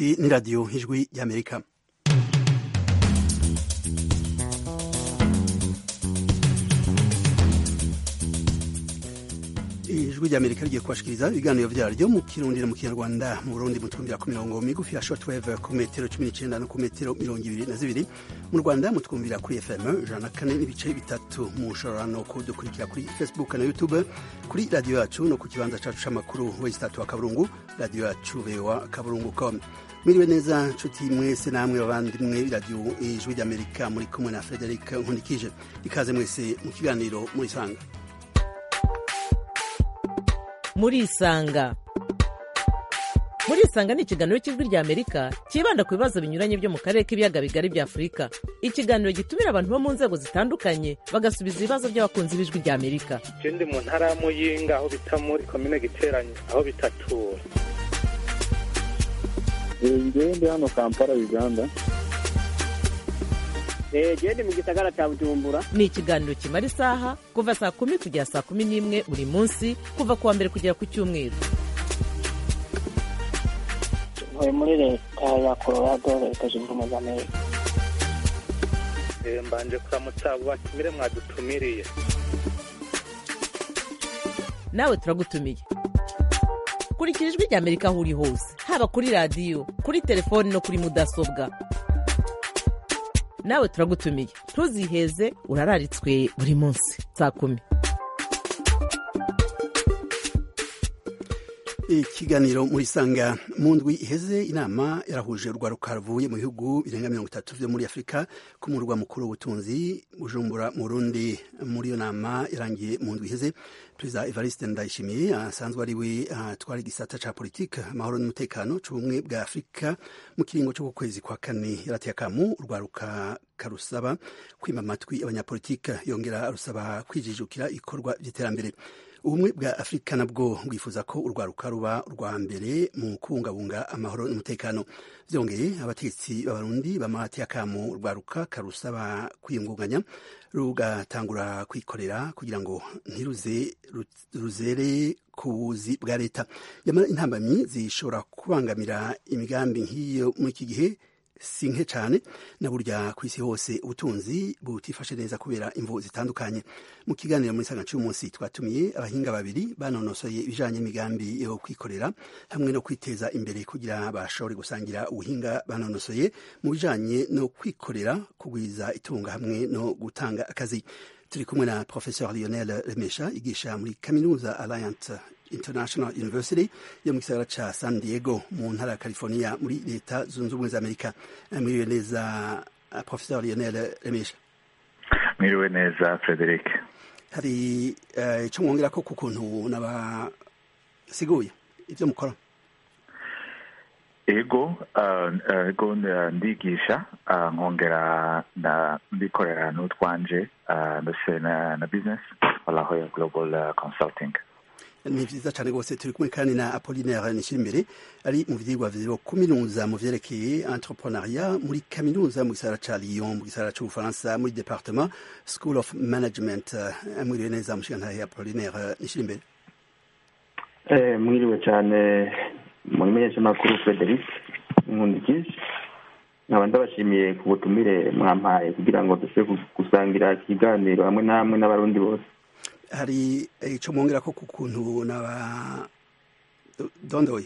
Iyi ni radiyo ijwi ry'amerika ijwi ry'amerika rigiye kubashikiriza ibiganiro vyaryo mu kirundi no mu kinyarwanda mu burundi mutwumvira ku mirongo migufi ya shortwave ku metero cumi n'icenda no ku metero mirongo ibiri na zibiri mu rwanda mutwumvira kuri fm ijana na kane n'ibice bitatu mushobora no kudukurikira kuri facebook na youtube kuri radiyo yacu no ku kibanza cacu c'amakuru wesitatu wa kaburungu radiyo yacu voa kaburungu com mwiriwe neza nshuti mwese namwe bavandimwe radiyo ijwi ry'amerika muri kumwe na frederic nkundikije ikaze mwese mu kiganiro murisanga murisanga murisanga ni ikiganiro cy'ijwi rya amerika cyibanda ku bibazo binyuranye byo mu karere k'ibiyaga bigari bya afurika ikiganiro gitumira abantu bo mu nzego zitandukanye bagasubiza ibibazo by'abakunzi b'ijwi rya amerika je ndi mu ntara ya muyinga aho bita muri komine giteranyo aho bitatura ngewe ndi hano kampala uganda gende mu gisagara cya bujumbura ni ikiganiro kimara isaha kuva saa kumi kugera saa kumi n'imwe buri munsi kuva ku wa mbere kugera ku cyumweru ntuye muri leta ya colorado leta zunze ubumwe za amerika Eh, mbanje kuramutsa abo batumire mwadutumiriye nawe turagutumiye kurikira ijwi rya amerika aho uri hose haba kuri radiyo kuri telefoni no kuri mudasobwa nawe turagutumiye ntuziheze urararitswe buri munsi saa kumi ikiganiro muri sanga mu ndwi iheze inama yarahuje urwaruka ruvuye mu bihugu birenga mirongo itatu vyo muri afurika ku murwa mukuru w'ubutunzi bujumbura mu rundi muri iyo nama yarangiye mu ndwi iheze perezida evariste ndayishimiye asanzwe ari we atwara igisata ca politike amahoro n'umutekano c'ubumwe bwa afurika mu kiringo co ku kwezi kwa kane yarateye akamu urwaruka karusaba kwima amatwi abanyapolitike yongera arusaba kwijijukira ikorwa vy'iterambere ubumwe bwa afurika nabwo bwifuza ko urwaruka ruba urwa mbere mu kubungabunga amahoro n'umutekano vyongeye abategetsi b'abarundi bamateye akamu urwaruka karusaba kwiyungunganya rugatangura kwikorera kugira ngo ntiruze ruzere ku buzi bwa leta yamara intambamyi zishobora kubangamira imigambi nk'iyo muri iki gihe si nke cyane na burya ku isi hose ubutunzi butifashe neza kubera imvu zitandukanye mu kiganiro muri sanga cy'umunsi twatumiye abahinga babiri banonosoye ibijanye n'imigambi yo kwikorera hamwe no kwiteza imbere kugira bashobore gusangira ubuhinga banonosoye mu bijanye no kwikorera kugwiza itunga hamwe no gutanga akazi turi kumwe na professeur lionel remesha yigisha muri kaminuza alliant international university yo mu gisagara ca san diego mu ntara ya california muri leta zunze ubumwe za amerika mwiriwe neza uh, professeur lionel remesha mwiriwe neza frederic hari ico uh, mwongerako ku kuntu nabasiguye ivyo mukora ego ego ndigisha nkongera ndikorera n'utwanje ndetse na business walaho ya global consulting ni vyiza cane rwose turi kumwe kandi na apollinaire nishirimbere ari mu vyigwa vyo kuminuza mu vyerekeye entrepreneuria muri kaminuza mu gisagara ca lyon mu gisagara c'ubufaransa muri departement school of management mwiriwe neza mushigantahe apollinaire nishirimbere mwiriwe cyane muri menyeshamakuru frederic nkundikije nkaba ndabashimiye ku butumire mwampaye kugira ngo dushobore gusangira ikiganiro hamwe namwe n'abarundi bose hari ico mwongera ko ku kuntu naba dondoye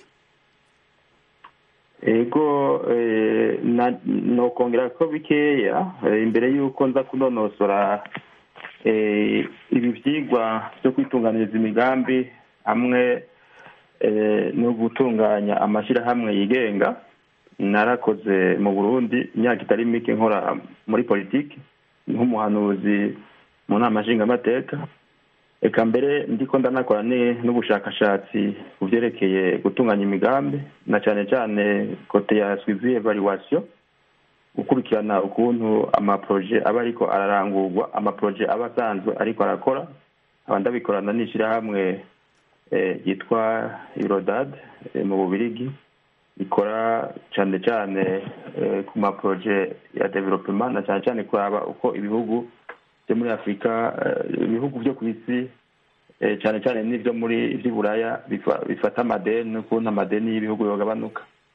ego nokongera ko bikeya imbere y'uko nza kunonosora ibi vyigwa vyo kwitunganiriza imigambi hamwe no gutunganya amashyirahamwe yigenga narakoze mu burundi imyaka itari mike nkora muri politiki nk'umuhanuzi mu nama nshingamateka reka mbere ndiko ndanakora n'ubushakashatsi ku byerekeye gutunganya imigambi na cyane cyane kote ya swivi evaluation gukurikirana ukuntu amaproje aba ariko ararangurwa amaproje aba asanzwe ariko arakora aba ndabikorana n'ishyirahamwe yitwa irodad mu bubirigi ikora cyane cyane ku maproje ya development na cyane cyane kuraba uko ibihugu byo muri afurika ibihugu byo ku isi cyane cyane n'ibyo muri iby'iburaya bifata amadeni n'ukuntu amadeni y'ibihugu yogabanuka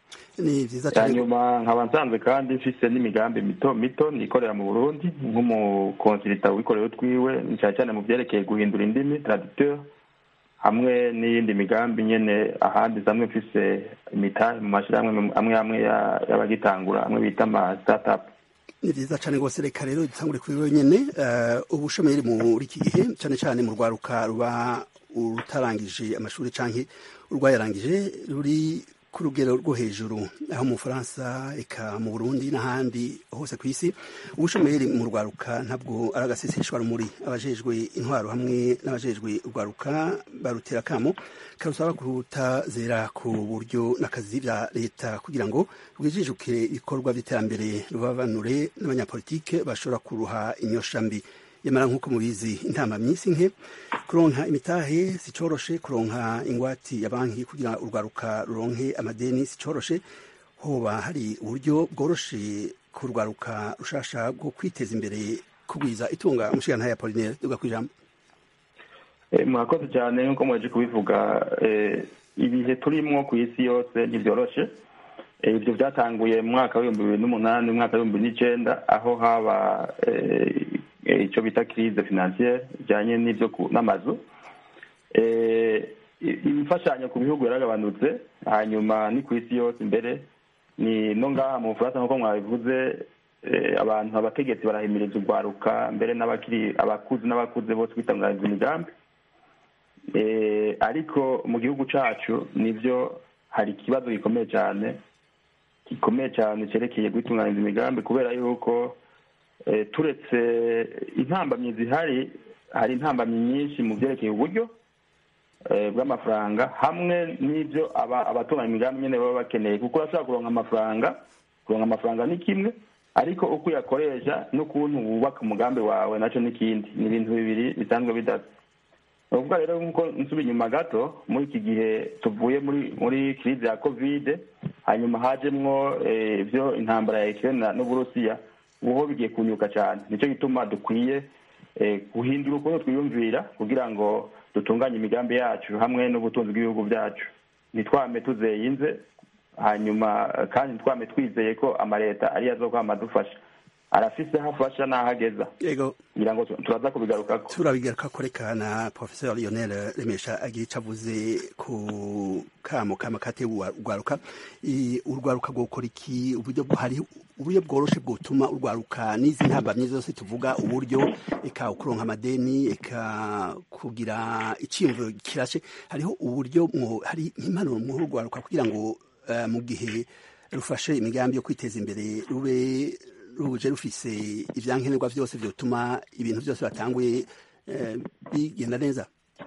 ni vyiza cane hanyuma nkaba nsanzwe kandi mfise n'imigambi mito mito nikorera mu burundi nk'umukonsilita wikorera utwiwe cyane cyane mu vyerekeye guhindura indimi traducteur hamwe n'iyindi migambi nyene ahandi zamwe mfise imitahe mu mashirahamwe amwe amwe ya- y'abagitangura amwe bita ama startup ni vyiza cane rwose reka rero dutangure kuri wewe nyene eh, ubushomeri muri iki gihe cane cane mu rwaruka ruba rutarangije amashuri canke urwayarangije ruri ku rugero rwo hejuru aho mu Bufaransa eka mu Burundi n'ahandi hose ku isi ubushomeri mu rwaruka ntabwo ari agaseseshwa rumuri abajejwe intwaro hamwe n'abajejwe urwaruka barutera kamo karusaba kutazera ku buryo n'akazi vya leta kugira ngo rwijijuke ibikorwa vy'iterambere rubabanure n'abanyapolitike bashobora kuruha inyosha mbi yamara nk'uko mubizi intama myinshi nke kuronka imitahe sicoroshe kuronka ingwati ya banki kugira urwaruka ruronke amadeni sicoroshe hoba hari uburyo bworoshe ku rwaruka rushasha bwo kwiteza imbere kugwiza itunga umushigantahe Apollinaire duga kwijambo Eh, murakoze cyane nk'uko mwaje kubivuga eh, ibihe turimwo ku isi yose ntibyoroshe Eh, ibyo byatanguye mu mwaka w'ibihumbi bibiri n'umunani umwaka w'ibihumbi bibiri n'icenda aho haba eh, eh, ico bita crise financiere ijanye n'ivyo ku- n'amazu Eh, i- imfashanyo ku bihugu yaragabanutse hanyuma ni ku isi yose imbere ni no ngaha mu bufaransa nk'uko mwabivuze eh, abantu abategetsi barahimiriza urwaruka mbere n'abakiri abakuzi n'abakuze bose kwitangariza imigambi Eh, ariko mu gihugu cacu nivyo hari ikibazo gikomeye cyane gikomeye cyane cyerekeye gutunganiza imigambi kubera yuko eh, turetse intambamyi zihari hari intambamyi nyinshi mu byerekeye uburyo eh, bw'amafaranga hamwe n'ibyo aba- abatunganya imigambi nyine baba bakeneye kuko urashobora kuronka amafaranga kuronka amafaranga ni kimwe ariko uko uyakoresha n'ukuntu wubaka umugambi wawe nacyo n'ikindi ni ibintu bibiri bisanzwe bidasa ni ukuvuga rero nk'uko nsuba inyuma gato muri iki gihe tuvuye muri muri crise ya kovide hanyuma hajemwo eh, ibyo intambara ya Ukraine na- n'uburusiya ubuho bigiye kunyuka cyane nicyo gituma dukwiye eh, guhindura ukuntu twiyumvira kugira ngo dutunganye imigambi yacu hamwe n'ubutunzi bw'ibihugu byacu ntitwame tuzeyinze hanyuma eh, kandi ntitwame twizeye ko amaleta ariyo azokwama adufasha arafise aho afasha n'aho ageza yego kugira ngo tu- turaza kubigarukako turabigaruka koreka na professeur Lionel Remesha agira ico avuze ku kamo kama kate urwaruka I- urwaruka gukora iki uburyo hari uburyo bworoshe bwotuma urwaruka n'izi ntambamye zose tuvuga uburyo eka kuronka amadeni eka kugira iciyumviro kirashe hariho uburyo mwo hari impanuro mu urwaruka kugira ngo eh, mu gihe rufashe imigambi yo kwiteza imbere rube ruje rufise ivyankenerwa vyose vyotuma ibintu vyose batanguye eh, bigenda neza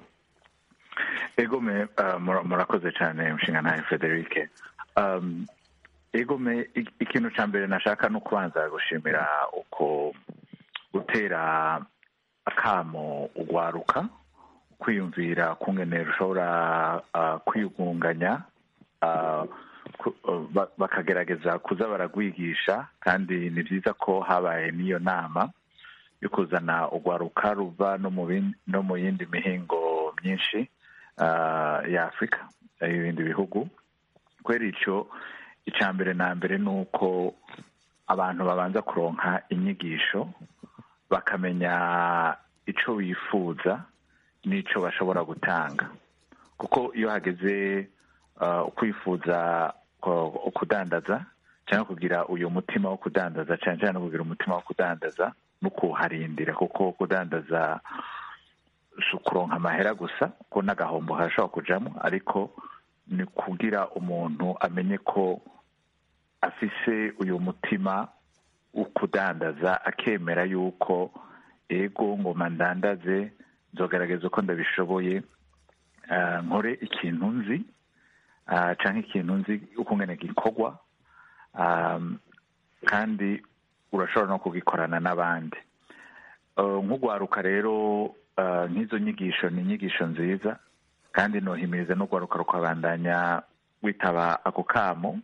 egome uh, mura- murakoze cyane mushinga ntaye frederic um, egome i- ikintu cya mbere nashaka no kubanza gushimira uko gutera akamo ugwaruka kwiyumvira kungene rushobora uh, kwiyungunganya uh, ku- uh, ba- bakagerageza kuza baragwigisha kandi ni byiza ko habaye n'iyo nama yo kuzana ugwaruka ruva no mu bin- no mu yindi mihingo myinshi uh, ya afurika y'ibindi bihugu kubera icyo icya mbere na mbere ni uko abantu babanza kuronka inyigisho bakamenya icyo bifuza n'icyo bashobora gutanga kuko iyo hageze uh, kwifuza ku- kudandaza cyangwa kugira uyu mutima wo kudandaza cyane cyane no kugira umutima wo kudandaza no kuharindira kuko kudandaza si ukuronka amahera gusa ko n'agahombo harashobora kujamo ariko ni kugira umuntu amenye ko afise uyu mutima wo kudandaza akemera yuko ego ngoma ndandaze nzogaragaza uko ndabishoboye ah, nkore ikintu nzi ah, canke ikintu nzi ukungene gikorwa ah, kandi urashobora no kugikorana n'abandi Uh, nk'ugwaruka rero uh, nk'izo nyigisho ni inyigisho nziza kandi nohimiriza n'ugwaruka rukabandanya witaba ako kamo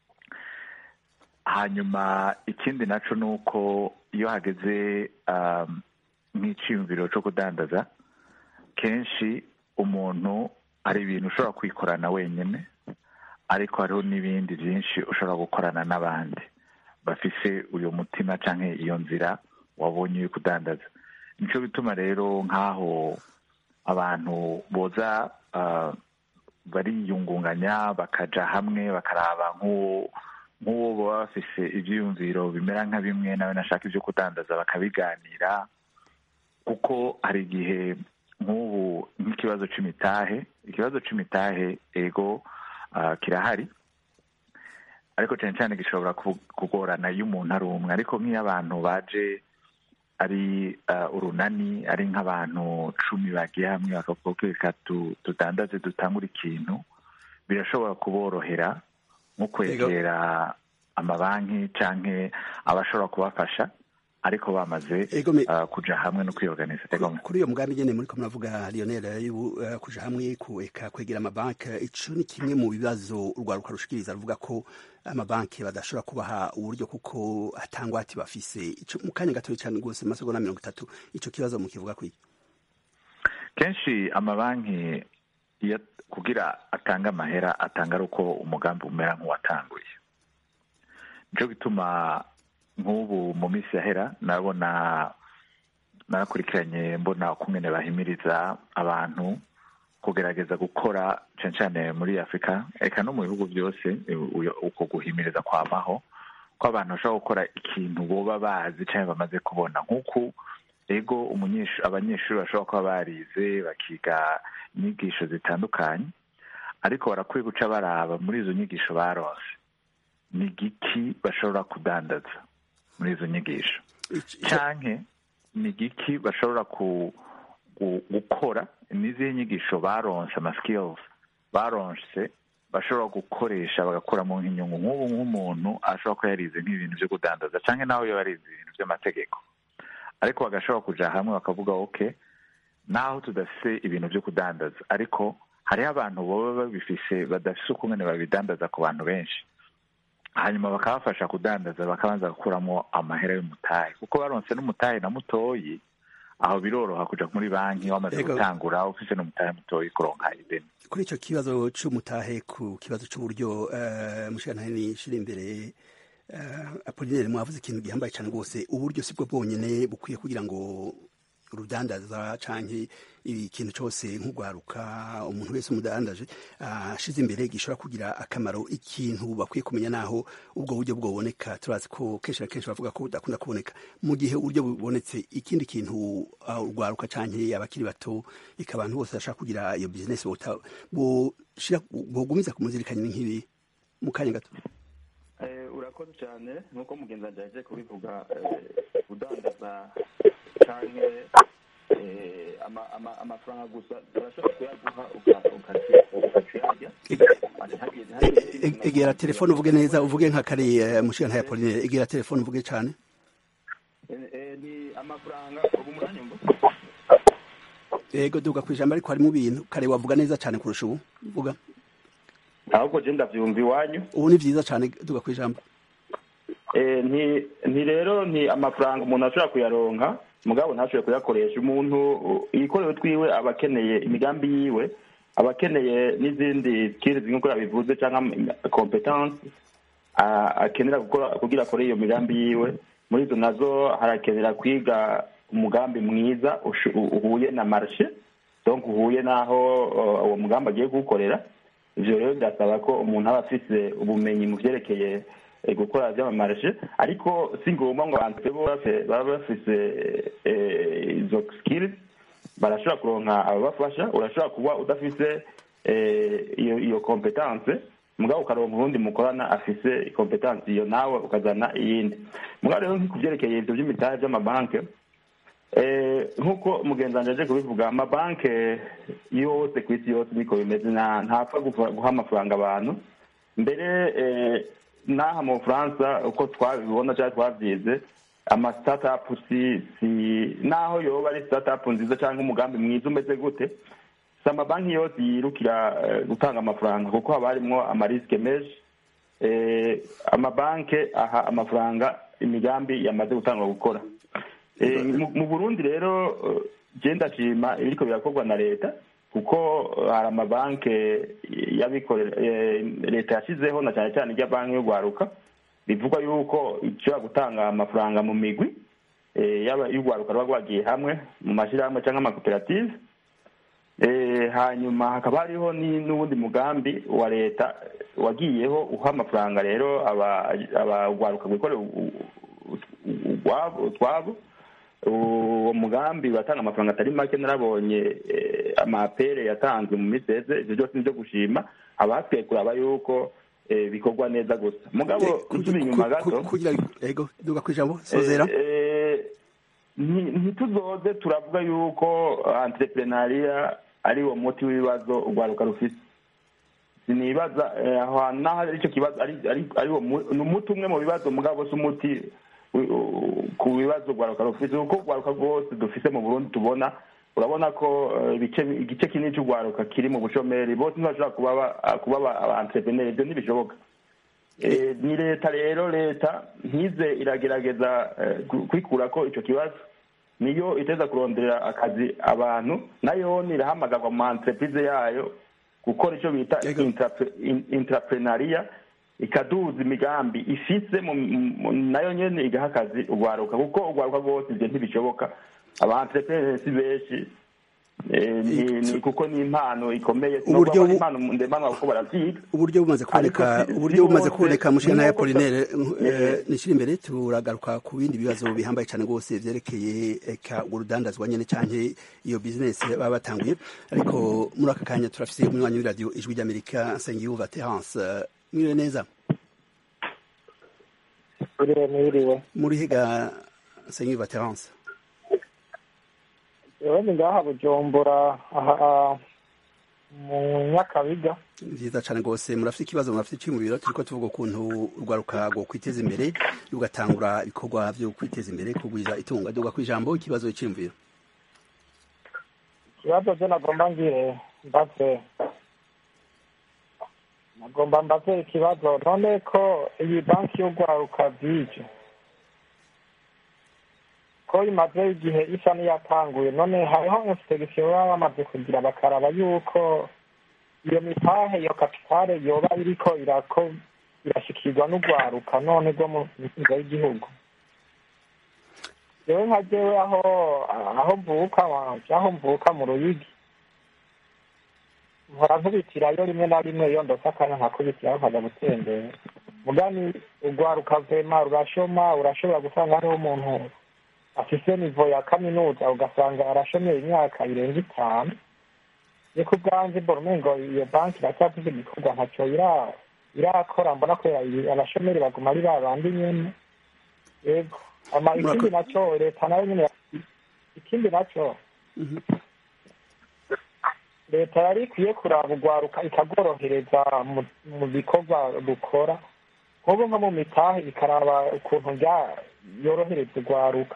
hanyuma ikindi naco ni uko iyo hageze um, nk'iciyumviro co kudandaza kenshi umuntu hari ibintu ushobora kwikorana wenyine ariko hariho n'ibindi byinshi ushobora gukorana n'abandi bafise uyu mutima cyangwa iyo nzira wabonye uri kudandaza nicyo bituma rero nk'aho abantu boza bariyungunganya bakaja hamwe bakaraba nk'uwo nk'uwo baba bafise ibyiyumviro bimera nka bimwe nawe nashaka ibyo kudandaza bakabiganira kuko hari igihe nk'ubu nk'ikibazo c'imitahe ikibazo c'imitahe ego kirahari ariko cyane cyane gishobora kugorana iyo umuntu ari umwe ariko nk'iyo abantu baje ari urunani ari nk'abantu cumi bagiye hamwe bakavuga ko reka tudandaze dutangure ikintu birashobora kuborohera nko kwegera amabanki cyangwa abashobora kubafasha ariko bamaze kuja hamwe no kwiorganiza kuri iyo mugambi nyene muriko muravuga Lionel kuja hamwe kueka kwegera amabanki ico ni kimwe mu bibazo urwaruka rushikiriza ruvuga ko amabanki badashobora kubaha uburyo kuko atangwati bafise ico mu kanya gatoya cyane rwose masegonda mirongo itatu ico kibazo mukivuga kwiki kenshi amabanki iyo kugira atanga amahera atanga ari uko umugambi umera nk'uwatanguye nico gituma nk'ubu mu minsi yahera nabona nakurikiranye mbona ukungene bahimiriza abantu kugerageza gukora cyane cyane muri afurika eka no mu bihugu byose uko guhimiriza kwamaho ko abantu bashobora gukora ikintu boba bazi cyangwa bamaze kubona nk'uko ego abanyeshuri bashobora kuba barize bakiga inyigisho zitandukanye ariko barakwiye guca baraba muri izo nyigisho baronse ni igiki bashobora kudandaza muri izo nyigisho canke ni igiki bashobora gukora n'izihe nyigisho baronse ama skills baronse bashobora gukoresha bagakuramo nk'inyungu nk'ubu nk'umuntu ashobora kuba yarize nk'ibintu byo kudandaza canke nawe iyo yarize ibintu by'amategeko ariko bagashobora kuja hamwe bakavuga ok naho tudafise ibintu byo kudandaza ariko hariho abantu baba babifise badafise ukungene babidandaza ku bantu benshi hanyuma bakabafasha kudandaza bakabanza gukuramo amahera y'umutahe kuko baronse n'umutahe na mutoyi aho biroroha kuja muri banki wamaze gutangura ufise n'umutahe mutoyi kuronka ideni kuri ico kibazo c'umutahe ku kibazo c'uburyo uh, mushikantare nishira imbere uh, apolinere mwavuze ikintu gihambaye cane rwose uburyo sibwo bwonyene bukwiye kugira ngo urudandaza canke ikintu cose nk'ugwaruka umuntu wese umudandaje ashize imbere gishobora kugira akamaro ikintu bakwiye kumenya naho ubwo buryo bwoboneka turazi ko kenshi na kenshi bavuga ko budakunda kuboneka mu gihe uburyo bubonetse ikindi kintu urwaruka canke abakiri bato eka abantu bose bashaka kugira iyo business bogumiza kumuzirikanya nk'ibi mu kanya gato urakoze cyane nk'uko mugenzi wanjye yaje kubivuga kudandaza canke amafaranga gusa urashobora kuyaguha ukaciyarya egera telefone uvuge neza uvuge nka kare mushiga ntaya polinere egera telefone uvuge cyane ni amafaranga ubu muranyumva yego duga ku ijambo ariko harimo ibintu kare wavuga neza cyane kurusha ubu vuga ahubwo je ndavyumva iwanyu ubu ni vyiza cyane duga ku ijambo nti rero ni amafaranga umuntu ashobora kuyaronka mugabo ntashobore kuyakoresha umuntu ikorewe twiwe aba akeneye imigambi yiwe aba akeneye n'izindi skills nk'uko yabivuze cyangwa competence akenera gukora kugira akore iyo migambi yiwe muri izo nazo harakenera kwiga umugambi mwiza uhuye na marshe donc uhuye n'aho uwo mugambi agiye kuwukorera ivyo rero birasaba ko umuntu aba afise ubumenyi mu vyerekeye gukora by'amamarishe ariko si ngombwa ngo abantu baba bafise izo skills barashobora kuronka ababafasha urashobora kuba udafise iyo iyo competence mugabo ukaronka ubundi mukorana afise competence iyo nawe ukazana iyindi mugabo rero ku vyerekeye ivyo vy'imitahe vy'amabanke nk'uko mugenzi wanje aje kubivuga amabanke yose ku isi yose niko bimeze ntapfa guha amafaranga abantu mbere n'aha mu bufaransa uko twabibona cyangwa twabyize ama startup si si naho yoba ari startup nziza cyangwa umugambi mwiza umeze gute si amabanki yose yirukira gutanga amafaranga kuko haba harimo amarisike menshi amabanki aha amafaranga imigambi yamaze gutangwa gukora mu burundi rero genda ndashima ibiriko birakorwa na leta kuko hari amabanki y'abikorera leta yashyizeho na cyane cyane ijya banki y'urwaruka bivugwa yuko ishobora gutanga amafaranga mu migwi yaba y'urwaruka ruba rwagiye hamwe mu mashyirahamwe cyangwa amakoperative hanyuma hakaba hariho n'ubundi mugambi wa leta wagiyeho uha amafaranga rero urwaruka rwikorera utwabo uwo mugambi uratanga amafaranga atari make narabonye amapere yatanzwe mu minsi heze ibyo byose ni ibyo gushima haba hakwiye kuraba yuko bikorwa neza gusa mugabo nsubira inyuma gato duga ku ijambo sozera ntituzoze turavuga yuko entrepreneuria ari uwo muti w'ibibazo urwaruka rufite sinibaza aho hantu naho ari icyo kibazo ni umuti umwe mu bibazo mugabo si umuti ku bibazo urwaruka rufite kuko urwaruka rwose dufite mu burundi tubona urabona ko igice kinini cy'urwaruka kiri mu bushomeri bose ntibashobora kuba aba entrepreneur ibyo ntibishoboka ni leta rero leta ntize iragerageza kwikura ko icyo kibazo niyo iteza kurondera akazi abantu nayo irahamagarwa mu entreprise yayo gukora icyo bita intraprenaria ikaduza imigambi ifise nayo nyene igaha akazi urwaruka kuko urwaruka rwose ivyo ntibishoboka aba entrepreneur si benshi kuko ni impano ikomeye uburyo impano ndemanwa kuko baravyiga uburyo bumaze kuboneka uburyo bumaze kuboneka mushana ya Apollinaire nishira imbere turagaruka ku bindi bibazo bihambaye cyane rwose vyerekeye eka urudandazwa nyene canke iyo business baba batanguye ariko muri aka kanya turafise umwanya w'iradio ijwi ry'Amerika Nsengiyumva Terence mwiriwe neza Mwiriwe mwiriwe muri higa Nsengiyumva Terence yewe ni ngaha bujumbura aha mu nyakabiga vyiza cane rwose murafite ikibazo murafite iki mu biro turiko tuvuga ukuntu urwaruka rwo kwiteza imbere rugatangura ibikorwa vyo kwiteza imbere kugwiza itunga duga kw'ijambo ikibazo c'imviro ikibazo je nagomba ngire mbaze nagomba mbaze ikibazo none ko iyi banki y'urwaruka bwije ko imaze igihe isa n'iyatanguye none hariho inspeksiyo baba bamaze kugira bakaraba yuko iyo mitahe iyo kapitale yoba iriko irako irashikirwa n'urwaruka none rwo mu nzira y'igihugu jewe nka jewe aho aho mvuka aho mvuka mu ruyigi mpora nkubitirayo rimwe na rimwe iyo ndose akanya nkakubitirayo nkaja gutembera mugani urwaruka vema rurashoma urashobora gusanga hariho umuntu afise nivo ya kaminuza ugasanga arashomeye imyaka irenga itanu ni ku bwanjye mbona umengo iyo banki iracyafise igikorwa ntaco irakora mbona ko abashomeri baguma ari ba bandi nyene yego ama ikindi naco leta nayo nyene ikindi naco leta yari ikwiye kuraba urwaruka ikagorohereza mu bikorwa rukora nk'ubu nko mu mitahe ikaraba ukuntu yorohereza urwaruka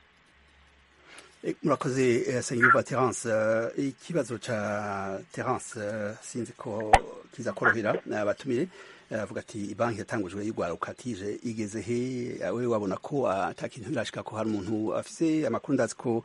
murakoze senyuva terence ikibazo ca terence sinzi ko kiza korohera abatumire avuga ati banki yatangujwe y'urwaruka tije igeze he we wabona ko ata kintu birashika ko hari umuntu afise amakuru ndazi ko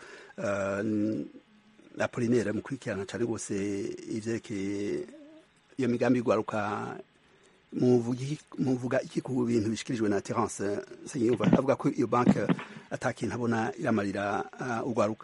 apolinere mukurikirana cane rwose ivyerekeye iyo migambi y'urwaruka muvuga iki ku bintu bishikirijwe na terence senyuva avuga ko iyo banki ata kintu abona iramarira urwaruka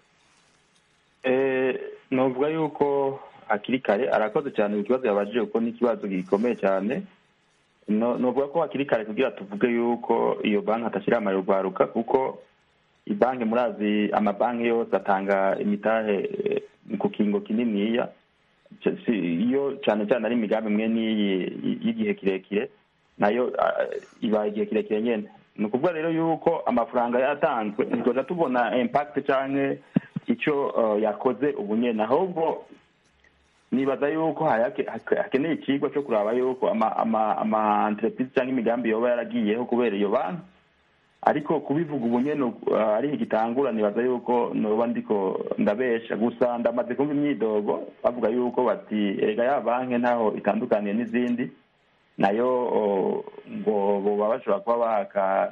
novuga yuko hakiri kare arakoze cyane ku kibazo yabajije kuko ni ikibazo gikomeye cyane novuga ko hakiri kare kugira tuvuge yuko iyo banki atashyira amarira urwaruka kuko ibanki murazi amabanki yose atanga imitahe ku kingo kininiya iyo cyane cyane ari imigambi imwe n'iyi y'igihe kirekire nayo ibaye igihe kirekire nyine ni ukuvuga rero yuko amafaranga yatanzwe ntitujya tubona impakiti cyangwa icyo yakoze ubu nyine ahubwo nibaza yuko hakeneye ikigo cyo kuraba yuko ama entreprise cyangwa imigambi yoba yaragiyeho kubera iyo banki ariko kubivuga ubu nyine ari igitangura nibaza yuko noba ndiko ndabesha gusa ndamaze kumva imyidogo bavuga yuko bati erega ya banki ntaho itandukaniye n'izindi nayo ngo boba bashobora kuba baka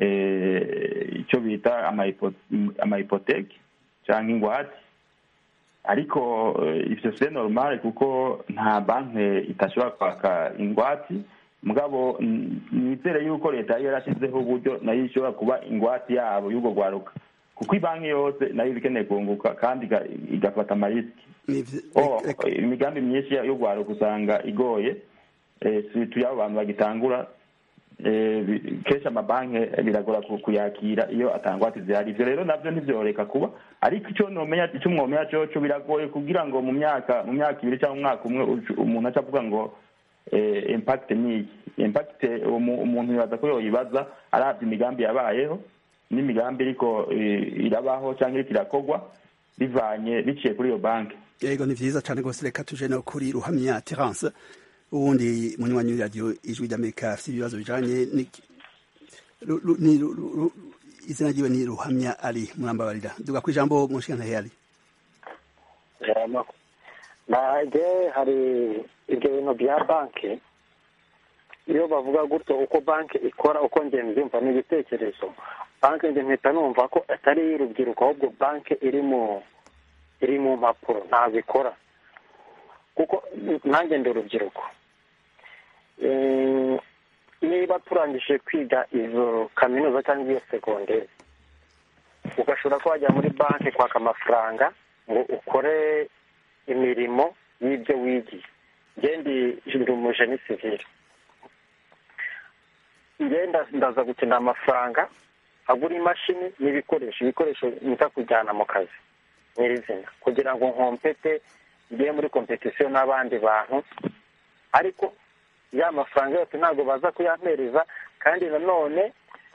icyo bita amahipoteki cyangwa ingwate ariko ivyo c'est normal kuko nta banki itashobora kwaka ingwati mugabo nizere yuko leta yari yarashizeho uburyo nayo ishobora kuba ingwati yabo y'ubwo rwaruka kuko ibanki yose nayo iba ikeneye kunguka kandi igafata amarisiki imigambi myinshi yo rwaruka usanga igoye tuyo abo bantu bagitangura kenshi amabanki biragora kuyakira iyo atangwate zihari ivyo rero navyo ntivyoreka kuba ariko icyo nomenya icyo mwomenya coco biragoye kugira ngo mu myaka mu myaka ibiri cyangwa umwaka umwe umuntu aca avuga ngo impact ni iki impact umuntu yibaza ko yoyibaza arabye imigambi yabayeho n'imigambi iriko irabaho cyangwa iriko irakorwa bivanye biciye kuri iyo banki yego ni vyiza cane rwose reka tuje no kuri ruhamya terence ubundi munywanyi w'iradiyo ijwi ry'amerika afite ibibazo bijanye izina ryiwe ni ruhamya ari murambabarira duga ku ijambo munshingantahe ari nage hari ibyo bintu bya banki iyo bavuga gutyo uko banki ikora uko nge mbyumva ni ibitekerezo banki nge mpita numva ko atari iy'urubyiruko ahubwo banki iri mu iri mu mpapuro ntabwo ikora kuko nanjye ndi urubyiruko niba turangije kwiga izo kaminuza cyangwa iyo segonderi ugashobora ko wajya muri banki kwaka amafaranga ngo ukore imirimo y'ibyo wigiye ngendi ndi umujeni sivire ngenda ndaza gukenera amafaranga agura imashini n'ibikoresho ibikoresho nza kujyana mu kazi nyirizina kugira ngo nkompete ngiye muri kompetisiyo n'abandi bantu ariko ya mafaranga yose ntabwo baza kuyampereza kandi nanone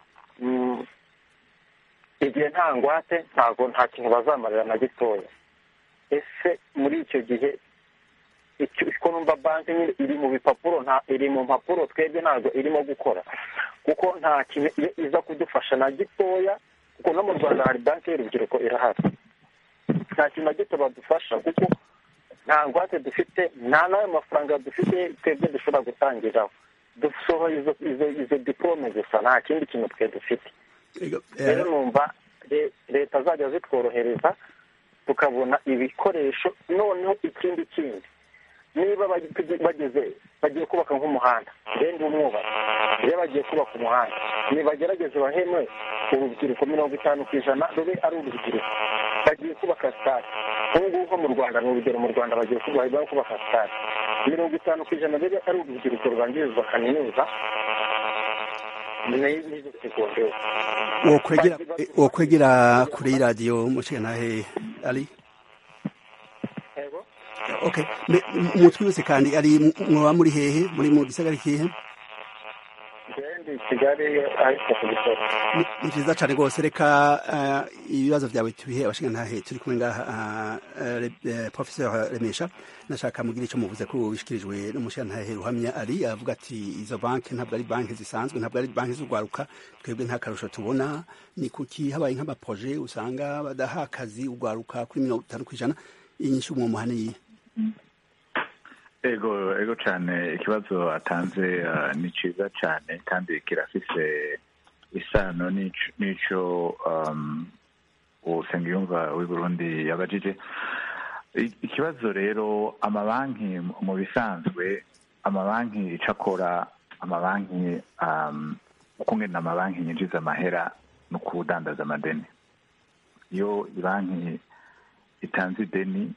igihe nta ngwate ntabwo nta kintu bazamarira na gitoya ese muri icyo gihe ko numva banki nyine iri mu bipapuro nta iri mu mpapuro twebwe ntabwo irimo gukora kuko nta kintu iza kudufasha na gitoya kuko no mu rwanda hari banki y'urubyiruko irahari nta kintu na gito badufasha kuko nta ngwate dufite nta n'ayo mafaranga dufite twebwe dushobora gutangiraho dusohoye izo izo izo diporome gusa nta kindi kintu twe dufite rero numva leta zajya zitworohereza tukabona ibikoresho noneho ikindi kindi niba bageze bagiye kubaka nk'umuhanda renda umwubatsi iyo bagiye kubaka umuhanda nibagerageze bahemwe urubyiruko mirongo itanu ku ijana rube ari urubyiruko bagiye kubaka sitade ubu ngubu nko mu rwanda ni urugero mu rwanda bagiye kubaka sitade mirongo itanu ku ijana rube ari urubyiruko rubangirizwa kaminuza n'izo segonderi wokwegera kure y'iradiyo mushikanahe ari okay umutwe wese kandi ari mwoba muri hehe muri mu gisagara kihe kigali ahitwa ku gisozi ni vyiza cane rwose reka ibibazo vyawe tubihe abashingantahe turi kumwe ngaha professeur remesha nashaka mugira ico muvuze ko bishikirijwe n'umushingantahe ruhamya ari avuga ati izo banki ntabwo ari banki zisanzwe ntabwo ari banki z'urwaruka twebwe nta karusho tubona ni kuki habaye nk'amaproje usanga badaha akazi urwaruka kuri mirongo itanu kw'ijana inyinshi umwo muhaniye ego ego cyane ikibazo atanze ni cyiza cyane kandi kirafise isano n'icyo usengiyumva w'i burundi yabajije ikibazo rero amabanki mu bisanzwe amabanki icyo akora amabanki ukungena amabanki yinjiza amahera no kudandaza amadeni iyo banki itanze ideni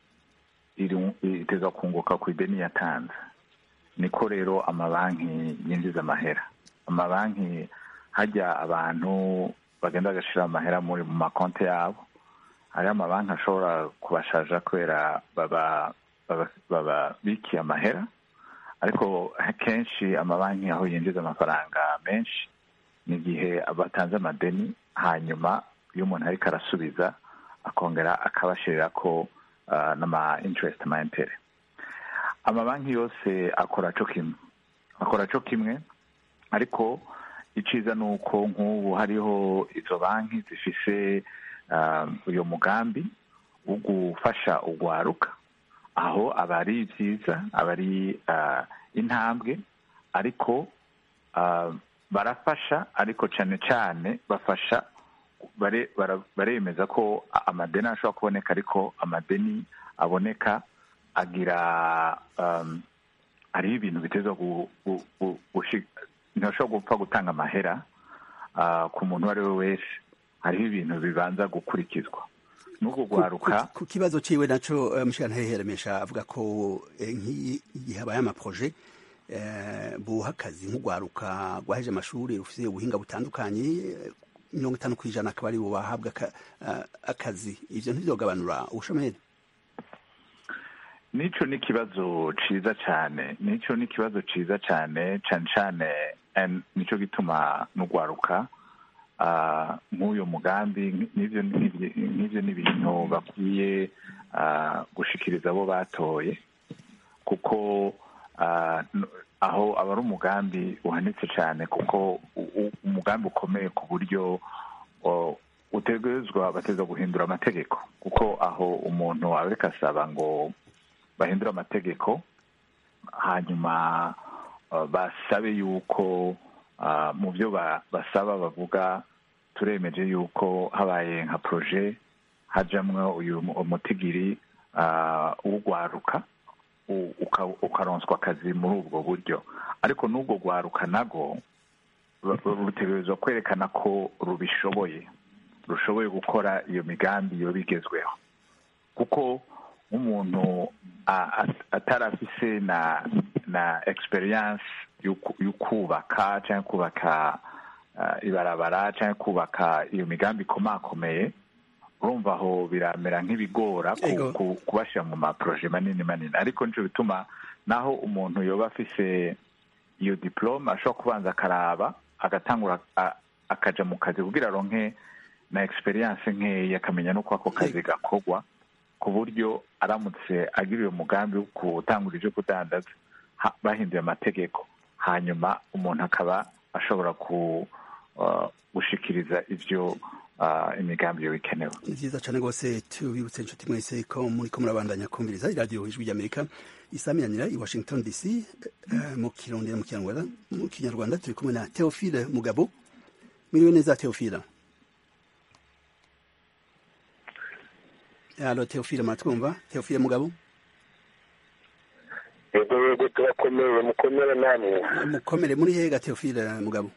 iteza kunguka ku ideni yatanze niko rero amabanki yinjiza amahera amabanki hajya abantu bagenda bagashyira amahera muri mu makonti yabo hariho amabanki ashobora kubashaja kubera baba babikiye amahera ariko kenshi amabanki aho yinjiza amafaranga menshi ni igihe batanze amadeni hanyuma iyo umuntu ariko arasubiza akongera akabashirira ko n'ama interest ama intere amabanki yose akora cyo kimwe akora cyo kimwe ariko iciza ni uko nk'ubu hariho izo banki zifise uyu mugambi wo gufasha urwaruka aho aba ari byiza aba ari intambwe ariko barafasha ariko cyane cyane bafasha bare- bara- baremeza ko amadeni ashobora kuboneka ariko amadeni aboneka agira um, hariho ibintu biteza ntashobora gupfa gutanga amahera ah, ku muntu uwo ari we wese hariho ibintu bibanza gukurikizwa n'ubwo rwaruka ku kibazo ciwe naco eh, mushikantare heremesha avuga ko eh, nk'iyi- igihe habaye amaproje eh, buha akazi nk'urwaruka rwaheje amashuri rufise ubuhinga butandukanye eh, mirongo itanu kw'ijana akaba ari bo bahabwa aka- ah, akazi ivyo ntivyogabanura ubushomeri nico ni ikibazo ciza cyane nico ni ikibazo ciza cyane cyane cyane and nico gituma n'urwaruka ah, nk'uyu mugambi n'ivyo n'ivyo- n'ivyo ni ibintu bakwiye ah, gushikiriza abo batoye kuko ah, n- aho aba ari umugambi uhanitse cyane kuko u- u- umugambi ukomeye ku buryo o, utegerezwa bategerezwa guhindura amategeko kuko aho umuntu aba ariko asaba ngo bahindura amategeko hanyuma uh, basabe yuko uh, mu byo ba- basaba bavuga turemeje yuko habaye nka proje hajamwo uyu mu- umutigiri uh, w'urwaruka u- uka- ukaronswa akazi muri ubwo buryo ariko n'ubwo rwaruka nago ru- rutegerezwa kwerekana ko rubishoboye rushoboye gukora iyo migambi yo bigezweho kuko nk'umuntu a- a- atari afise na na experience y'uku- y'ukubaka cyangwa kubaka ah, ibarabara cyangwa kubaka iyo migambi ikomakomeye urumva aho biramera nk'ibigora ku- Ego. ku- kubashyira mu maproje manini manini ariko nico bituma naho umuntu yoba afise iyo diplome ashobora kubanza akaraba agatangura a- akaja mu kazi kugira aronke na experience nkeya akamenya n'uko ako kazi gakorwa ku buryo aramutse agira uyo mugambi wo gutangura ibyo kudandaza ha- bahinduye amategeko hanyuma umuntu akaba ashobora ku uh, gushikiriza ivyo uh, imigambi yo bikenewe ni vyiza cane rwose tubibutse inshuti mwese ko muriko murabandanya kumviriza iradiyo ijwi ry'amerika isaminanira i washington dc eh, mu kirundi no mu kinyarwanda mu kinyarwanda turi kumwe na theophile mugabo mwiriwe neza theophile alo theophile muratwumva theophile mugabo yego yego turakomeye mukomere namwe mukomere muri hega theophile mugabo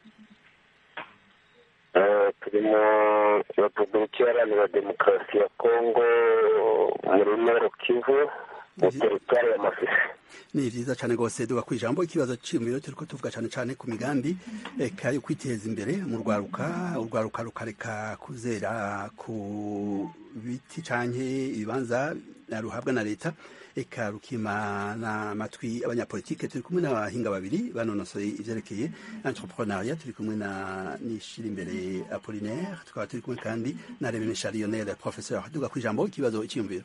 Eh, turi mu repubulika iharanira demokarasi ya kongo muri noro kivu mu teritwari ya masisi ni vyiza cane rwose duga kwijambo ikibazo c'iyumviro turiko tuvuga cane cane ku migambi eka yo kwiteza imbere mu rwaruka urwaruka rukareka kuzera ku biti canke ibibanza ruhabwa na leta eka rukimana amatwi abanyapolitike turi kumwe n'abahinga babiri banonosoye ivyerekeye entrepreneuria turi kumwe na nishira imbere apollinaire tukaba turi kumwe kandi na revenesha lionel professeur duga kwijambo ikibazo c'iyumviro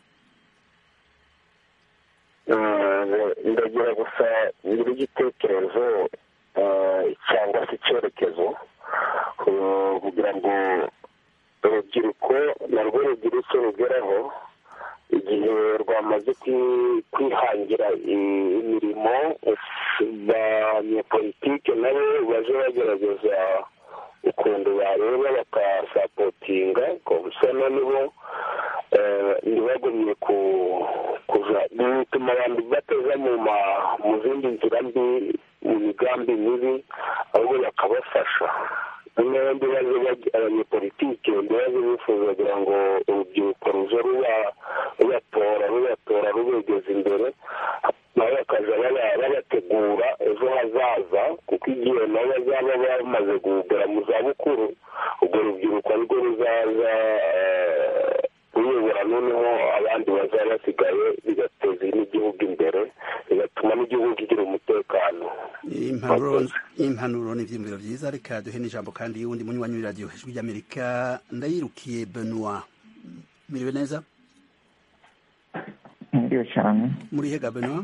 Eh, ndagira gusa ngira igitekerezo eh, cyangwa se icyerekezo eh, kugira ngo urubyiruko narwo rugire icyo rugeraho igihe rwamaze kwi- kwihangira i- imirimo abanyepolitike nabo baje bagerageza ukuntu bareba bakasapotinga gusa nibo ntibagumye ku kuja bituma abantu bateza mu ma mu zindi nzira mbi mu migambi mibi ahubwo bakabafasha noneho ndibaze baj- abanyepolitike ndibaze bifuza kugira ngo urubyiruko ruze ruba rubatora rubatora rubegeza imbere nabo bakaza baba- babategura ejo hazaza kuko igihe nabo bazaba bamaze kugera mu zabukuru urwo rubyiruko nirwo ruzaza eh, ruyobora noneho abandi bazaba basigaye bigateza n'igihugu imbere bigatuma n'igihugu kigira umutekano impanuro impanuro ni ivyiyumviro vyiza reka duhe n'ijambo kandi y'uwundi munywanyi w'iradiyo ijwi ry'amerika ndayirukiye benoit miriwe neza Ndio cyane muri hega benoit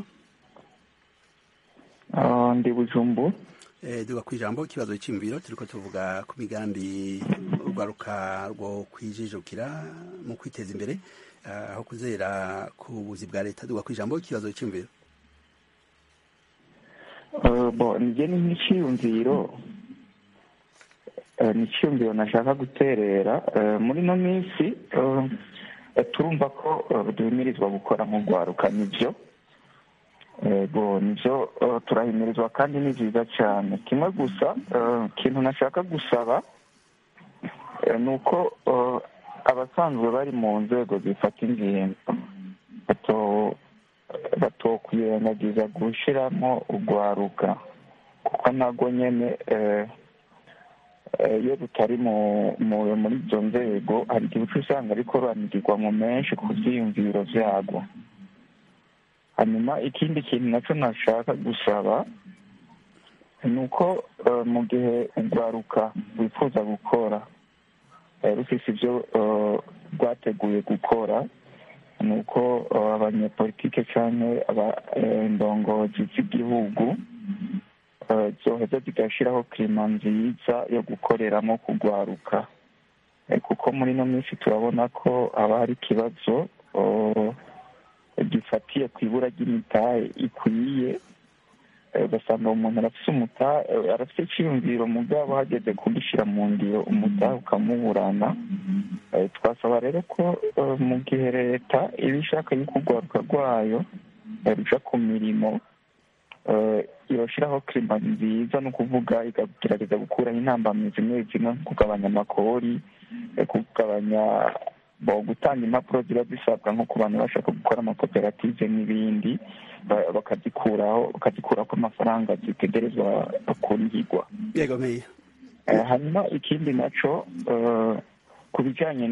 Ah, ndi bujumbu Eh, duga kwijambo ikibazo c'imviro turiko tuvuga ku migambi urwaruka rwo kwijijukira mu kwiteza imbere ah, aho kuzera ku buzi bwa leta duga kwijambo ikibazo c'imviro Ah, bo njye ni nk'iciyumviro ni icyumviro nashaka guterera muri ino minsi turumva ko duhimirizwa gukora nk'urwaruka nibyo ego nibyo turahimirizwa kandi ni byiza cyane kimwe gusa ikintu nashaka gusaba ni uko abasanzwe bari mu nzego zifata ingingo batokwirengagiza gushyiramo urwaruka kuko ntabwo nyine iyo rutari muri izo nzego hari igihe uca usanga ariko ruranigirwa mu menshi ku byiyumviro byarwo hanyuma ikindi kintu nacyo nashaka gusaba ni uko mu gihe urwaruka wifuza gukora rufite ibyo rwateguye gukora ni uko abanyepolitike cyangwa indongozi z'igihugu zoheza zigashyiraho kirima nziza yo gukoreramo kurwaruka kuko muri ino minsi turabona ko haba hari ikibazo gifatiye ku ibura ry'imitahe ikwiye ugasanga umuntu arafite umutahe arafite icyiyumviro mugabo hageze kugishyira mu ngiro umutahe ukamuburana twasaba rero ko mu gihe leta iba ishaka yuko urwaruka rwayo ruca ku mirimo irashyiraho kirima nziza ni ukuvuga ikagerageza gukuraho intambamizi zimwe zimwe nko kugabanya amakori kugabanya gutanga impapuro ziba zisabwa nko ku bantu bashaka gukora amakoperative n'ibindi bakazikuraho bakazikuraho ko amafaranga zitegerezwa kurihirwa hanyuma ikindi nacyo ku bijyanye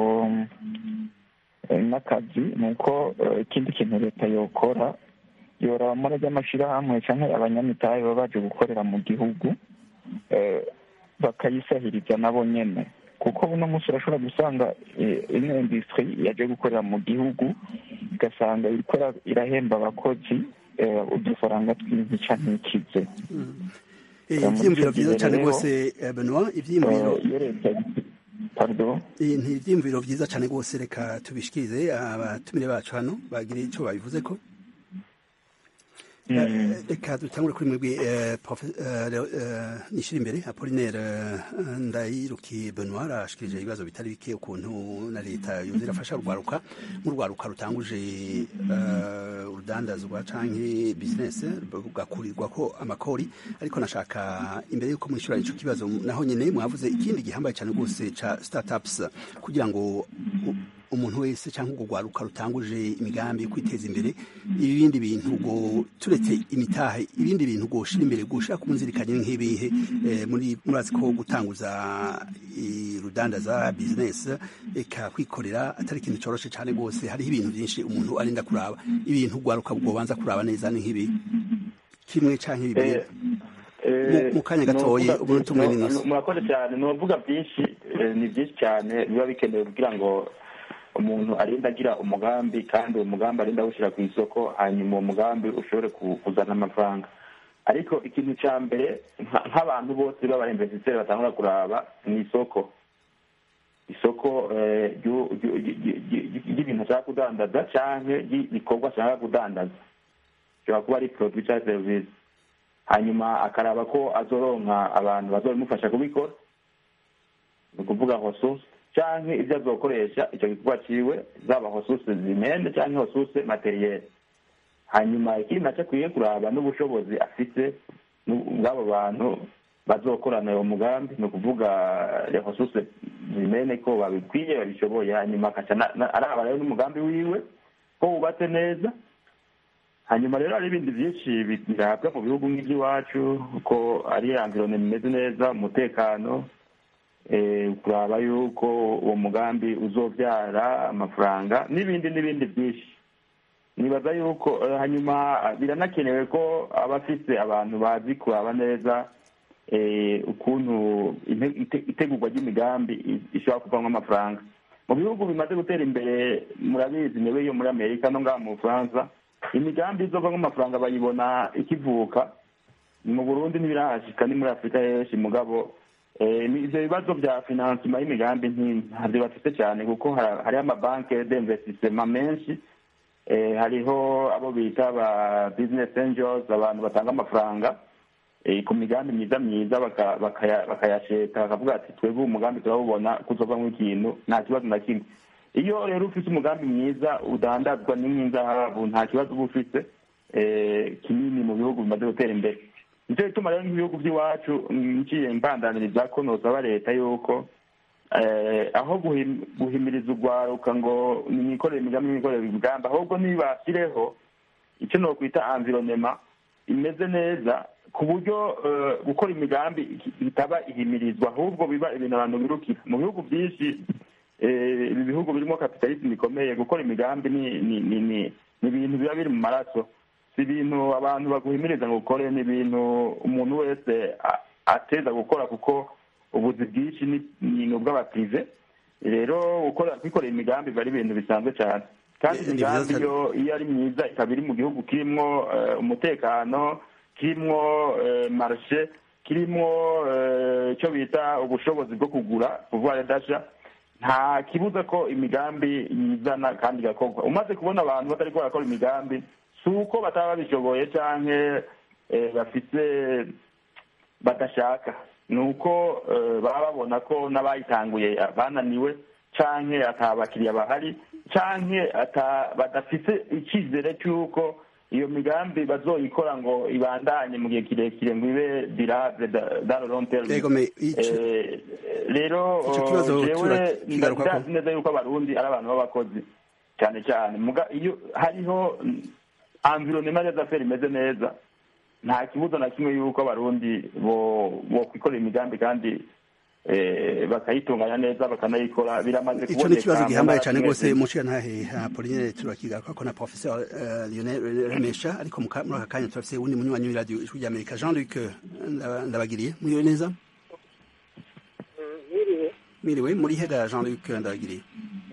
n'akazi ni uko ikindi kintu leta yokora yoraba muri ry'amashyirahamwe cyangwa abanyamitahe baba baje gukorera mu gihugu bakayisahiriza nabo nyine kuko buno munsi urashobora gusanga ino indisitiri yaje gukorera mu gihugu igasanga irahemba abakozi udufaranga tw'intica ntikize ibyiyumviro byiza cyane rwose benoit ibyiyumviro ni ibyiyumviro byiza cyane rwose reka tubishikirize abatumire bacu hano bagire icyo babivuze ko reka dutangure kuri mwebwe nishyira imbere apolinaire ndayirukiye benoit arashikirije ibibazo bitari bike ukuntu na leta yoza irafasha urwaruka nk'urwaruka rutanguje urudandazwa cyangwa bizinesi rugakurirwa ko amakori ariko nashaka imbere y'uko mwishyura icyo kibazo naho nyine mwavuze ikindi gihambaye cyane rwose cya startups kugira ngo umuntu wese cyangwa urwaruka rutanguje imigambi yo kwiteza imbere ibindi bintu ngo turetse imitahe ibindi bintu ngo ushira imbere gushaka umunzirikanye nk'ibihe muri murazi ko gutanguza rudandaza bizinesi eka kwikorera atari ikintu cyoroshye cyane rwose hariho ibintu byinshi umuntu arinda kuraba ibintu urwaruka rwobanza kuraba neza ni nk'ibi kimwe cyangwa bibiri mu kanya gatoya umunota umwe n'inusu murakoze cyane ni uvuga byinshi ni byinshi cyane biba bikenewe kugira ngo umuntu arinda agira umugambi kandi uwo mugambi arinda awushyira ku isoko hanyuma uwo mugambi ushobore kuzana amafaranga ariko ikintu cya mbere nk'abantu bose b'abainvesiteri batangura kuraba ni isoko isoko ry'ibintu ashaka kudandaza cyangwa ry'ibikorwa ashaka kudandaza bishobora kuba ari poroduwi cyangwa serivisi hanyuma akaraba ko azoronka abantu bazabimufasha kubikora ni ukuvuga hosusi cyangwa ibyo azokoresha icyo gikorwa ciwe zaba hosuse zimende cyangwa hosuse materiyeri hanyuma ikindi nacyo akwiye kuraba n'ubushobozi afite bw'abo bantu bazokorana uwo mugambi ni ukuvuga hosuse zimene ko babikwiye babishoboye hanyuma akaca araba rero n'umugambi wiwe ko wubatse neza hanyuma rero hari ibindi byinshi birabwa mu bihugu nk'iby'iwacu ko ari environment imeze neza umutekano kuraba yuko uwo mugambi uzobyara amafaranga n'ibindi n'ibindi byinshi nibaza yuko hanyuma biranakenewe ko aba afite abantu bazi kuraba neza ukuntu itegurwa ry'imigambi ishobora kuvamo amafaranga mu bihugu bimaze gutera imbere murabizi niwe yo muri amerika no ngaha mu bufaransa imigambi izovamo amafaranga bayibona ikivuka mu burundi ntibirahashika ni muri afurika henshi mugabo ibyo bibazo bya finansima y'imigambi ntabyo bafite cyane kuko hariho amabanki d'investissement menshi hariho abo bita ba business angels abantu batanga amafaranga ku migambi myiza myiza bakayasheta bakavuga ati twebwe umugambi turabubona kuzovamo ikintu nta kibazo na kimwe iyo rero ufite umugambi mwiza udandazwa n'inzahabu nta kibazo uba ufite kinini mu bihugu bimaze gutera imbere nicyo gituma rero nk'ibihugu by'iwacu ngiye mbandaniriza ko nosaba leta yuko aho guhimiriza urwaruka ngo nikorere imigambi nikorere imigambi ahubwo nibashyireho icyo nokwita environnement imeze neza ku buryo gukora imigambi bitaba ihimirizwa ahubwo biba ibintu abantu birukira mu bihugu byinshi ibi bihugu birimo kapitalisme ikomeye gukora imigambi ni ibintu biba biri mu maraso si ibintu abantu baguhimiriza ngo ukore ni ibintu umuntu wese ateza gukora kuko ubuzi bwinshi ni ubw'abaprive rero kwikorera imigambi biba ari ibintu bisanzwe cyane kandi imigambi iyo iyo ari myiza ikaba iri mu gihugu kirimo umutekano kirimo marishe kirimo icyo bita ubushobozi bwo kugura kuvuga dasha nta kibuza ko imigambi yizana kandi igakorwa umaze kubona abantu batari barakora imigambi si uko bataba babishoboye cyangwa bafite badashaka ni uko baba babona ko n'abayitanguye bananiwe cyangwa ataba abakiriya bahari cyangwa badafite icyizere cy'uko iyo migambi bazoyikora ngo ibandanye mu gihe kirekire ngo ibe dirable dans long terme rero jewe ndazi neza yuko abarundi ari abantu b'abakozi cyane cyane iyo hariho environnement des affaires imeze neza nta kibuza na kimwe yuko abarundi bo kwikorera imigambi kandi bakayitunganya neza bakanayikora biramaze icyo ni ikibazo gihambaye cyane rwose muciye ntahe apolinere turakigaruka ko na professeur lionel remesha ariko muri aka kanya turafise uwundi munywanyi w'iradiyo ijwi ry'amerika jean luc ndabagiriye muriwe neza miriwe muri hega jean luc ndabagiriye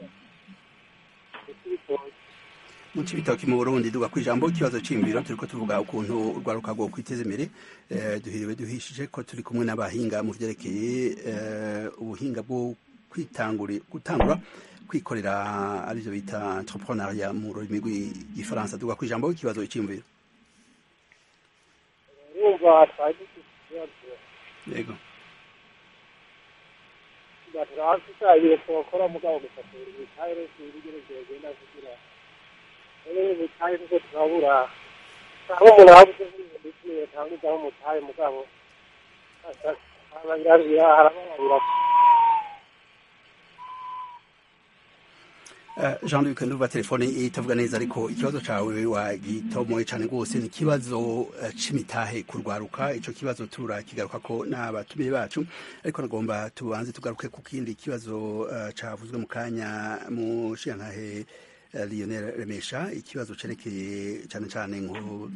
mu cibitoki mu burundi duga kwijambo ikibazo c'imviro turiko tuvuga ukuntu urwaruka rwo kwiteza imbere duhiriwe duhishije ko turi kumwe n'abahinga mu vyerekeye ubuhinga bwo gutangura kwikorera arivyo bita entrepreneuria mu rurimi rw'igifaransa duga kwijambo ikibazo c'imviro yego turafite ibintu twakora mugabo gusa ibitayire ibigero byagenda kugira rero ubutayu nibwo turabura aho umuntu ahabuze nk'ibintu yatangizaho umutayu mugabo harababira harababarira jean luc nduba telefone itavuga neza ariko ikibazo cawe wagitomoye cane rwose ni ikibazo c'imitahe kurwaruka ico kibazo turakigaruka ko n'abatumire bacu ariko nagomba tubanze tugaruke ku kindi kibazo cavuzwe mu kanya mu nshiyantahe lionel remesha ikibazo cerekeye cane cane nko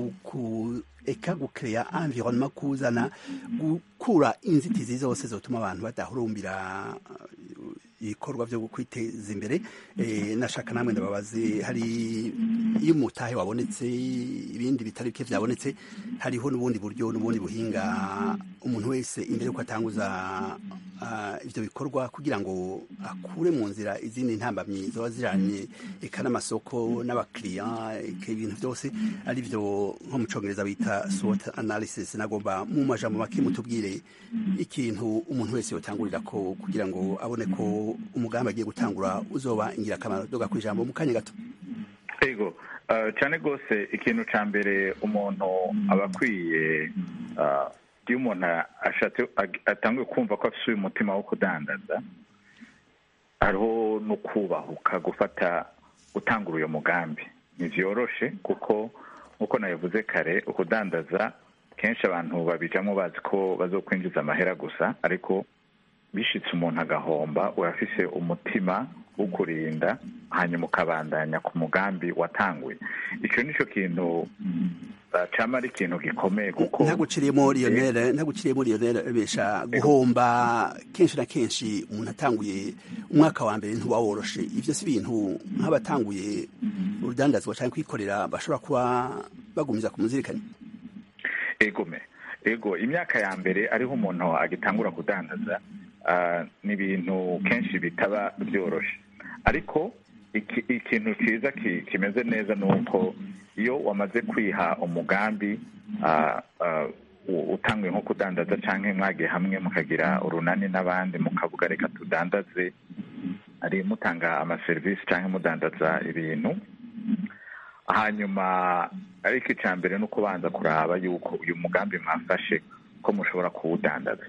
eka gukeya environnement kuzana gukura inzitizi zose zotuma abantu badahurumbira ibikorwa byo kwiteza imbere nashaka namwe ndababaze hari iyo umutahe wabonetse ibindi bitari bike byabonetse hariho n'ubundi buryo n'ubundi buhinga umuntu wese imbere yuko atanguza ibyo bikorwa kugira ngo akure mu nzira izindi ntambamyi ziba zijanye eka n'amasoko n'abakiriya eka ibintu byose ari byo nko mu congereza bita SWOT analysis nagomba mu majambo make mutubwire ikintu umuntu wese yotangurira ko kugira ngo abone ko umugambi agiye gutangura uzoba ingirakamaro doga ku ijambo mu kanya gato yego cyane rwose ikintu cya mbere umuntu aba akwiye iyo umuntu ashatse atanguye kumva ko afite uyu mutima wo kudandaza hariho no kubahuka gufata gutangura uyu mugambi ntibyoroshe kuko nk'uko nabivuze kare ukudandaza kenshi abantu babijamo bazi ko bazokwinjiza amahera gusa ariko bishitse umuntu agahomba urafise umutima wo kurinda hanyuma ukabandanya ku mugambi watanguye icyo nicyo kintu cama ari ikintu gikomeye kuko ntaguciriyemo lionel ntaguciriyemo lionel besha guhomba kenshi na kenshi umuntu atanguye umwaka wa mbere ntuba woroshe ivyo si ibintu nk'abatanguye urudandazwa canke kwikorera bashobora kuba bagumiza ku muzirikanye egome ego imyaka ya mbere ariho umuntu agitangura kudandaza ni ibintu kenshi bitaba byoroshe ariko ikintu cyiza kimeze neza ni uko iyo wamaze kwiha umugambi utanguye nko kudandaza cyangwa mwagiye hamwe mukagira urunani n'abandi mukavuga reka tudandaze ari mutanga amaserivisi cyangwa mudandaza ibintu hanyuma ariko icya mbere ni ukubanza kuraba yuko uyu mugambi mwafashe ko mushobora kuwudandaza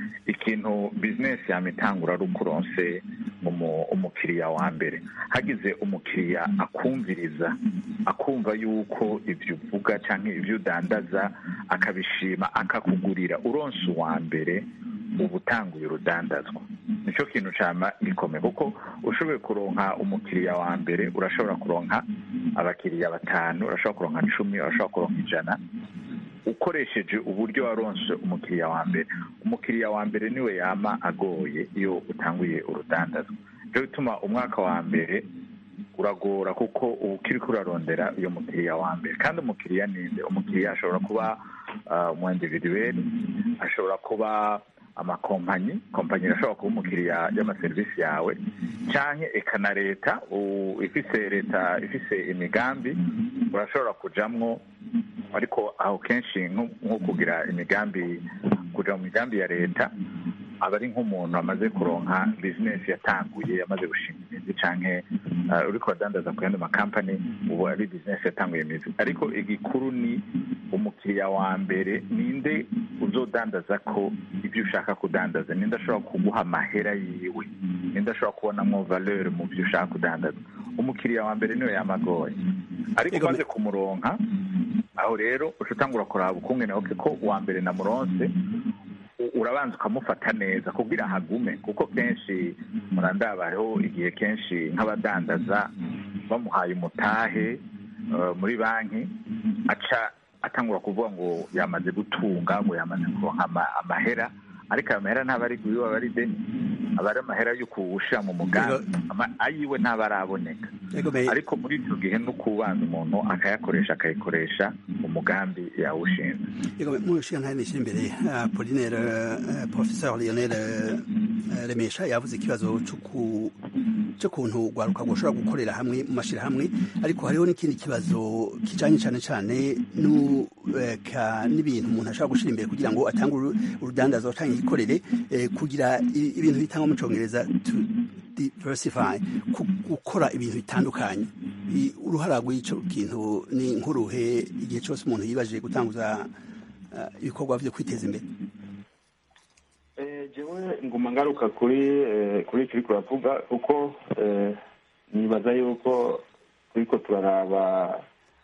ikintu bizinesi yaba itangura ari uko uronse umukiriya wa mbere hagize umukiriya akumviriza akumva yuko ibyo uvuga cyangwa ibyo udandaza akabishima akakugurira uronse uwa mbere uba utanguye urudandazwa nicyo kintu cyama gikomeye kuko ushoboye kuronka umukiriya wa mbere urashobora kuronka abakiriya batanu urashobora kuronka cumi urashobora kuronka ijana ukoresheje uburyo waronse umukiriya wa mbere umukiriya wa mbere niwe yama agoye iyo utanguye urudandazwa nicyo bituma umwaka wa mbere uragora kuko uba ukiri kurarondera uyu mukiriya wa mbere kandi umukiriya ninde umukiriya ashobora kuba umu individuweli ashobora kuba amakompanyi kompanyi irashobora kuba umukiriya y'amaserivisi yawe cyangwa eka na leta ifise leta ifise imigambi urashobora kujamwo ariko aho kenshi nko kugira imigambi kuja mu migambi ya leta aba ari nk'umuntu amaze kuronka bizinesi yatanguye yamaze gushinga imizi canke uri kubadandaza ku yandi makampani ubu ari bizinesi yatanguye imizi ariko igikuru ni umukiriya wa mbere ninde uzodandaza ko ibyo ushaka kudandaza ninde ashobora kuguha amahera yiwe ninde ashobora kubonamo valeur mu byo ushaka kudandaza umukiriya wa mbere niwe yamagoye ariko umaze kumuronka aho rero uca utangura kuraba ukungene oke ko uwa mbere na muronse urabanza ukamufata neza kugira hagume kuko kenshi murandaba hariho igihe kenshi nk'abadandaza bamuhaye umutahe muri banki aca atangura kuvuga ngo yamaze gutunga ngo yamaze kuronka amahera ariko ayo mahera ntaba ari kubiba aba ari deni aba ari amahera yo kuwushyira mu mugambi ayiwe ntaba araboneka ariko muri icyo gihe no kubanza umuntu akayakoresha akayikoresha umugambi yawushinze mu nshinga nishyira imbere polinere porofesor lionel remesha yavuze ikibazo cy'ukuntu urwaruka rushobora gukorera hamwe mu mashyirahamwe ariko hariho n'ikindi kibazo kijyanye cyane cyane n'ibintu umuntu ashobora gushyira imbere kugira ngo atange urudandazo cyangwa igikorere kugira ibintu bitangwa mu cyongereza diversify gukora ibintu bitandukanye uruhara rw'icyo kintu ni nk'uruhe igihe cyose umuntu yibajije gutanguza ibikorwa byo kwiteza imbere jewe nguma ngaruka kuri kuri icyo uri kuravuga kuko nibaza yuko turiko turaraba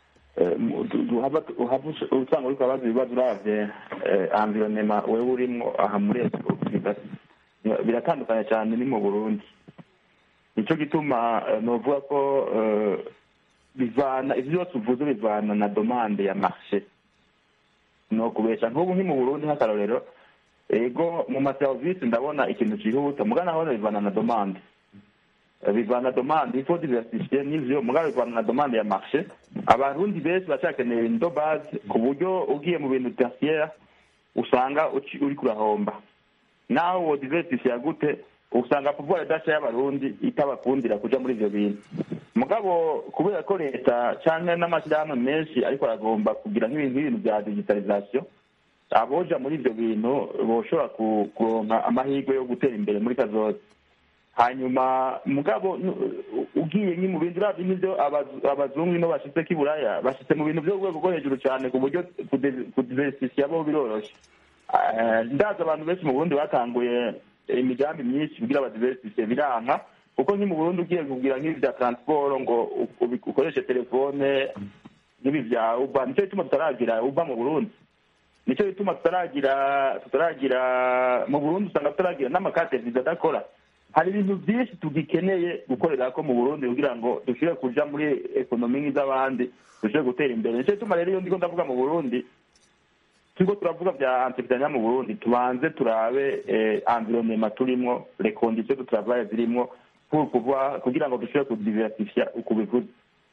usanga uriko urabaza ibibazo uravye environema wewe urimwo aha muri biratandukanye cyane ni mu burundi nicyo gituma novuga ko bivana ivyo byose uvuze bivana na domande ya marshe no kubesha nk'ubu nki mu burundi nk'akarorero ego mu maserivisi ndabona ikintu cyihuta mugana naho bivana na domande bivana domande ifo diversifiye n'ivyo mugana bivana na domande ya marshe abarundi benshi bacakeneye indo base ku buryo ugiye mu bintu tertiaire usanga uri kurahomba naho wo diversifiye gute usanga pouvoir d'achat y'abarundi itabakundira kuja muri ivyo bintu mugabo kubera ko leta canke n'amashyirahamwe menshi ariko aragomba kugira nk'ibintu nk'ibintu vya digitalisation aboja muri ivyo bintu boshobora kuronka amahirwe yo gutera imbere muri kazoza hanyuma mugabo ugiye nki mu bindi uravye nk'ivyo abazungu ino bashitse k'iburaya bashitse mu bintu vyo rwego rwo hejuru cane ku buryo kudiversifiya bo biroroshe ndazi abantu benshi mu burundi batanguye imigambi myinshi kugira abadiversifiye biranka kuko nki mu burundi ugiye kugira nk'ibi vya transport ngo ukoreshe telefone nk'ibi vya uba nico bituma tutaragira uba mu burundi nico bituma tutaragira tutaragira mu burundi usanga tutaragira n'amakate viza adakora hari ibintu byinshi tugikeneye gukorera ko mu burundi kugira ngo dushobore kuja muri ekonomi nk'iz'abandi dushobore gutera imbere nico bituma rero iyo ndiko ndavuga mu burundi turiko turavuga vya entrepreneuria mu burundi tubanze turabe environnement turimwo les conditions de travail zirimwo kugira ngo dushobore kudiversifia uko bivuze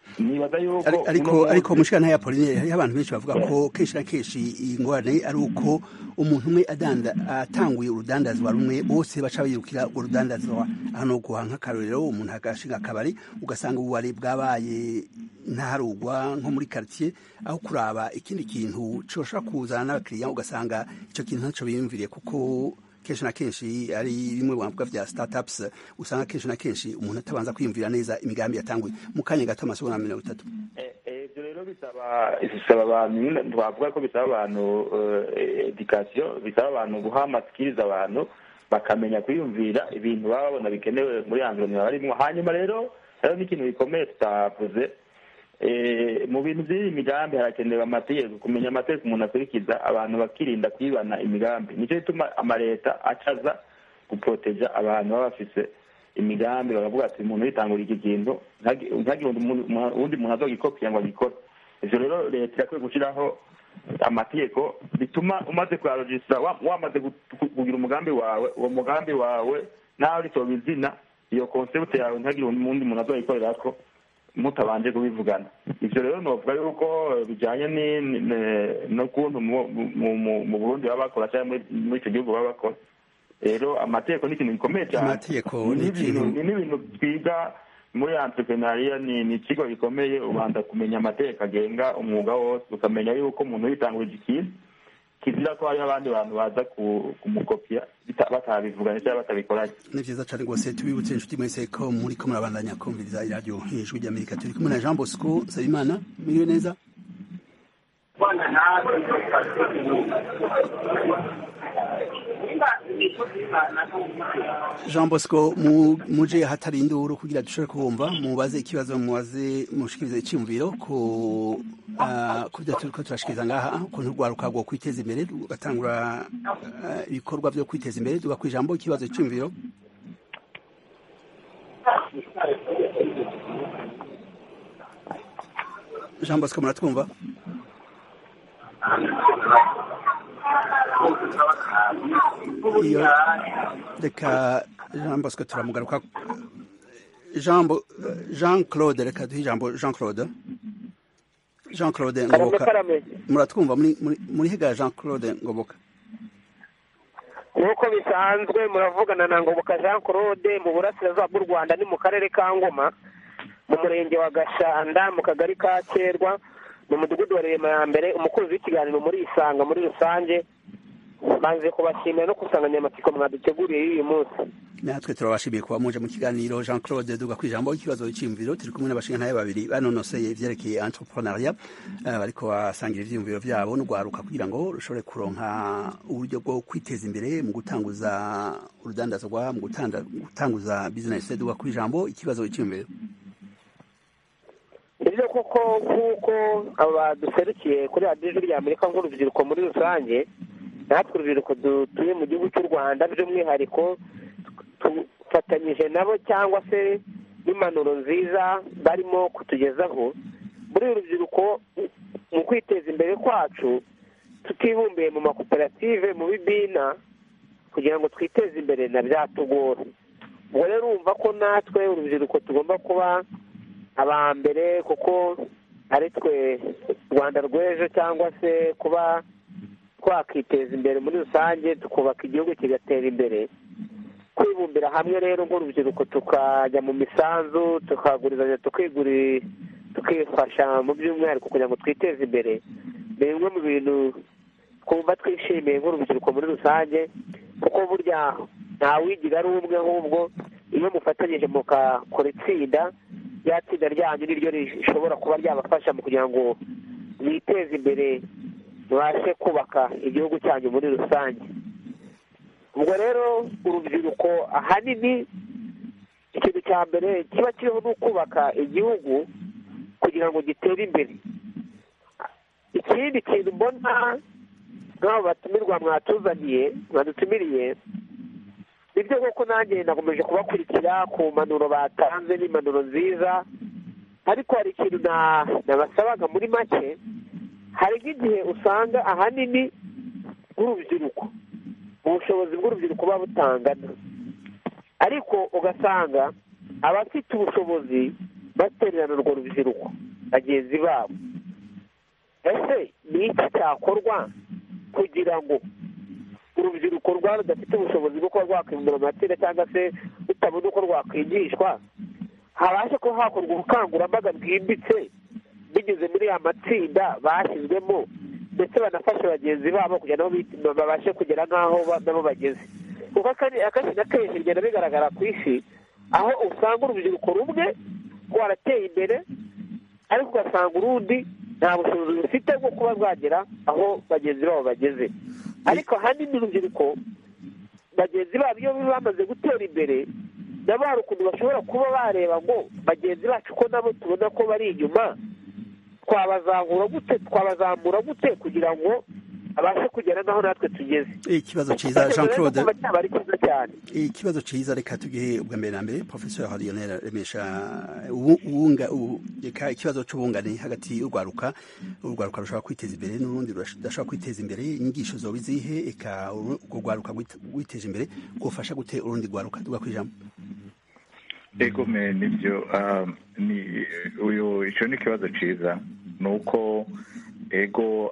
nibaza yuko Ari- ariko uno munsi- ariko mushikana ya Pauline hariho abantu benshi bavuga ko kenshi na kenshi iyi ngorane ari uko umuntu umwe adanda atanguye urudandazwa rumwe bose baca birukira urwo rudandazwa hano guha nk'akarorero umuntu agashinga akabari ugasanga ububari bwabaye ntaharugwa nko muri quartier aho kuraba ikindi kintu coshobora kuzana n'abakiriya ugasanga ico kintu ntaco biyumviriye kuko kenshi na kenshi ari bimwe bavuga vya startups usanga kenshi na kenshi umuntu atabanza kwiyumvira neza imigambi yatanguye mu kanya gato amasegonda mirongo itatu Eh, eh, ibyo rero bisaba bisaba abantu nyine twavuga ko bisaba abantu eh, education bisaba abantu guha amasikiriza abantu bakamenya kwiyumvira ibintu baba babona bikenewe muri environnement barimo hanyuma rero rero n'ikintu gikomeye tutavuze eh, mu bintu by'iyi migambi harakenewe amategeko kumenya amategeko umuntu akurikiza abantu bakirinda kwibana imigambi nicyo gituma amaleta acaza guproteja abantu baba bafise imigambi bakavuga ati umuntu yitangura iki kintu ntagi- ntagire undi muntu- uwundi muntu azogikopiya ngo agikore ivyo rero leta irakwiye gushyiraho amategeko bituma umaze kuyarogisitara wa- wamaze gu- gu- kugira umugambi wawe uwo mugambi wawe nawe ritoba izina iyo concept yawe ntagire undi muntu azoyikorerako mutabanje kubivugana ivyo rero novuga yuko bijanye ni- ni- ni- n'ukuntu mu- mu- mu- mu burundi baba bakora cyangwa muri- muri ico gihugu baba bakora rero amategeko ni ikintu gikomeye cyane Amategeko Ni ni n'ibintu- ikintu- ni n'ibintu twiga muri entrepreneuria ni ni ikigo gikomeye ubanza kumenya amategeko agenga umwuga wose ukamenya yuko umuntu yitangurije ikintu kizira ko hariho abandi bantu baza ku- kumukopya bita- batabivuganye cyangwa batabikoranye ni vyiza cane rwose tubibutse inshuti mwese ko muriko murabandanya kumviriza iradiyo ijwi ry'amerika turi kumwe na jean bosco nsabimana mwiriwe neza jean bosco mu- muje hatari induru kugira dushobore kubumva mubaze ikibazo mubaze mushikirize iciyumviro ku ah, ku byo turiko turashikiriza ngaha ukuntu urwaruka rwo kwiteza imbere rugatangura ah, ibikorwa vyo kwiteza imbere tuga kwijambo ikibazo iciyumviro jean bosco muratwumva iyo reka jean bosco turamugaruka jean Bo- jean claude reka duhe ijambo jean claude jean claude karame ngoboka karame muratwumva muri- muri- muri higa jean claude ngoboka nk'uko bisanzwe muravugana na ngoboka jean claude mu burasirazuba bw'u rwanda ni mu karere ka ngoma mu murenge wa gashanda mu kagari ka kerwa mu mudugudu wa rema ya mbere umukunzi w'ikiganiro muri isanga muri rusange banze kubashimira no ku nsanganyamatsiko mwaduteguriye y'uyu munsi natwe turabashimiye kuba muje mu kiganiro jean claude duga kwijambo ikibazo cy'imviro turi kumwe n'abashingantahe babiri banonoseye ivyerekeye entrepreneuria eh, bariko basangira ivyiyumviro vyabo n'ugwaruka kugira ngo rushobore kuronka uburyo bwo kwiteza imbere mu gutanguza urudandazwa mu gutanda- gutanguza business duga kwijambo ikibazo cy'imviro nibyo koko nk'uko abaduserukiye kuri radiyo ijwi rya amerika nk'urubyiruko muri rusange natwe urubyiruko dutuye mu gihugu cy'u rwanda by'umwihariko dufatanyije nabo cyangwa se n'impanuro nziza barimo kutugezaho muri uru rubyiruko mu kwiteza imbere kwacu tutibumbiye mu makoperative mu bibina kugira ngo twiteze imbere na byatugora ubwo rero urumva ko natwe urubyiruko tugomba kuba aba mbere kuko ari twe rwanda rw'ejo cyangwa se kuba twakiteza imbere muri rusange tukubaka igihugu kigatera imbere kwibumbira hamwe rero nk'urubyiruko tukajya mu misanzu tukagurizanya tukiguri tukifasha mu by'umwihariko kugira ngo twiteze imbere ni bimwe mu bintu twumva twishimiye nk'urubyiruko muri rusange kuko burya ntawigira ari umwe ahubwo iyo mufatanyije mukakora itsinda rya tsinda ryanyu niryo rishobora kuba ryabafasha mu kugira ngo mwiteze imbere mubashe kubaka igihugu cyanyu muri rusange ubwo rero urubyiruko ahanini ikintu cya mbere kiba kiriho ni ukubaka igihugu kugira ngo gitere imbere ikindi kintu mbona nk'abo batumirwa mwatuzaniye mwadutumiriye nibyo koko nanjye nakomeje kubakurikira ku mpanuro batanze n'impanuro nziza ariko hari ikintu nabasabaga muri make hari nk'igihe usanga ahanini nk'urubyiruko ubushobozi bw'urubyiruko buba butangana ariko ugasanga abafite ubushobozi batererana urwo rubyiruko bagenzi babo ese ni iki cyakorwa kugira ngo urubyiruko rwaba rudafite ubushobozi bwo kuba rwakwimura amatera cyangwa se rutabona uko rwakwigishwa habashe kuba hakorwa ubukangurambaga bwimbitse binyuze muri ya matsinda bashyizwemo ndetse banafashe bagenzi babo kugira nabo babashe kugera nk'aho nabo bageze kuko akenshi na kenshi bigenda bigaragara ku isi aho usanga urubyiruko rumwe rwarateye imbere ariko ugasanga urundi nta bushobozi rufite bwo kuba rwagera aho bagenzi babo bageze ariko ahanini urubyiruko bagenzi babo iyo bamaze gutera imbere nabo hari ukuntu bashobora kuba bareba ngo bagenzi bacu ko nabo tubona ko bari inyuma twabazamura gute twabazamura gute kugira ngo abashe kugera naho natwe tugeze ikibazo cyiza jean claude cyaba ari cyiza cyane ikibazo cyiza reka tugihe ubwa mbere na mbere professeur harionera remesha ubunga reka ikibazo cy'ubungane hagati y'urwaruka urwaruka rushobora kwiteza imbere n'urundi rudashobora kwiteza imbere inyigisho zoba izihe eka urwo rwaruka rwiteje imbere rwufasha gute urundi rwaruka tuga kwijambo ego me nibyo ni uyu icyo ni ikibazo cyiza ni uko ego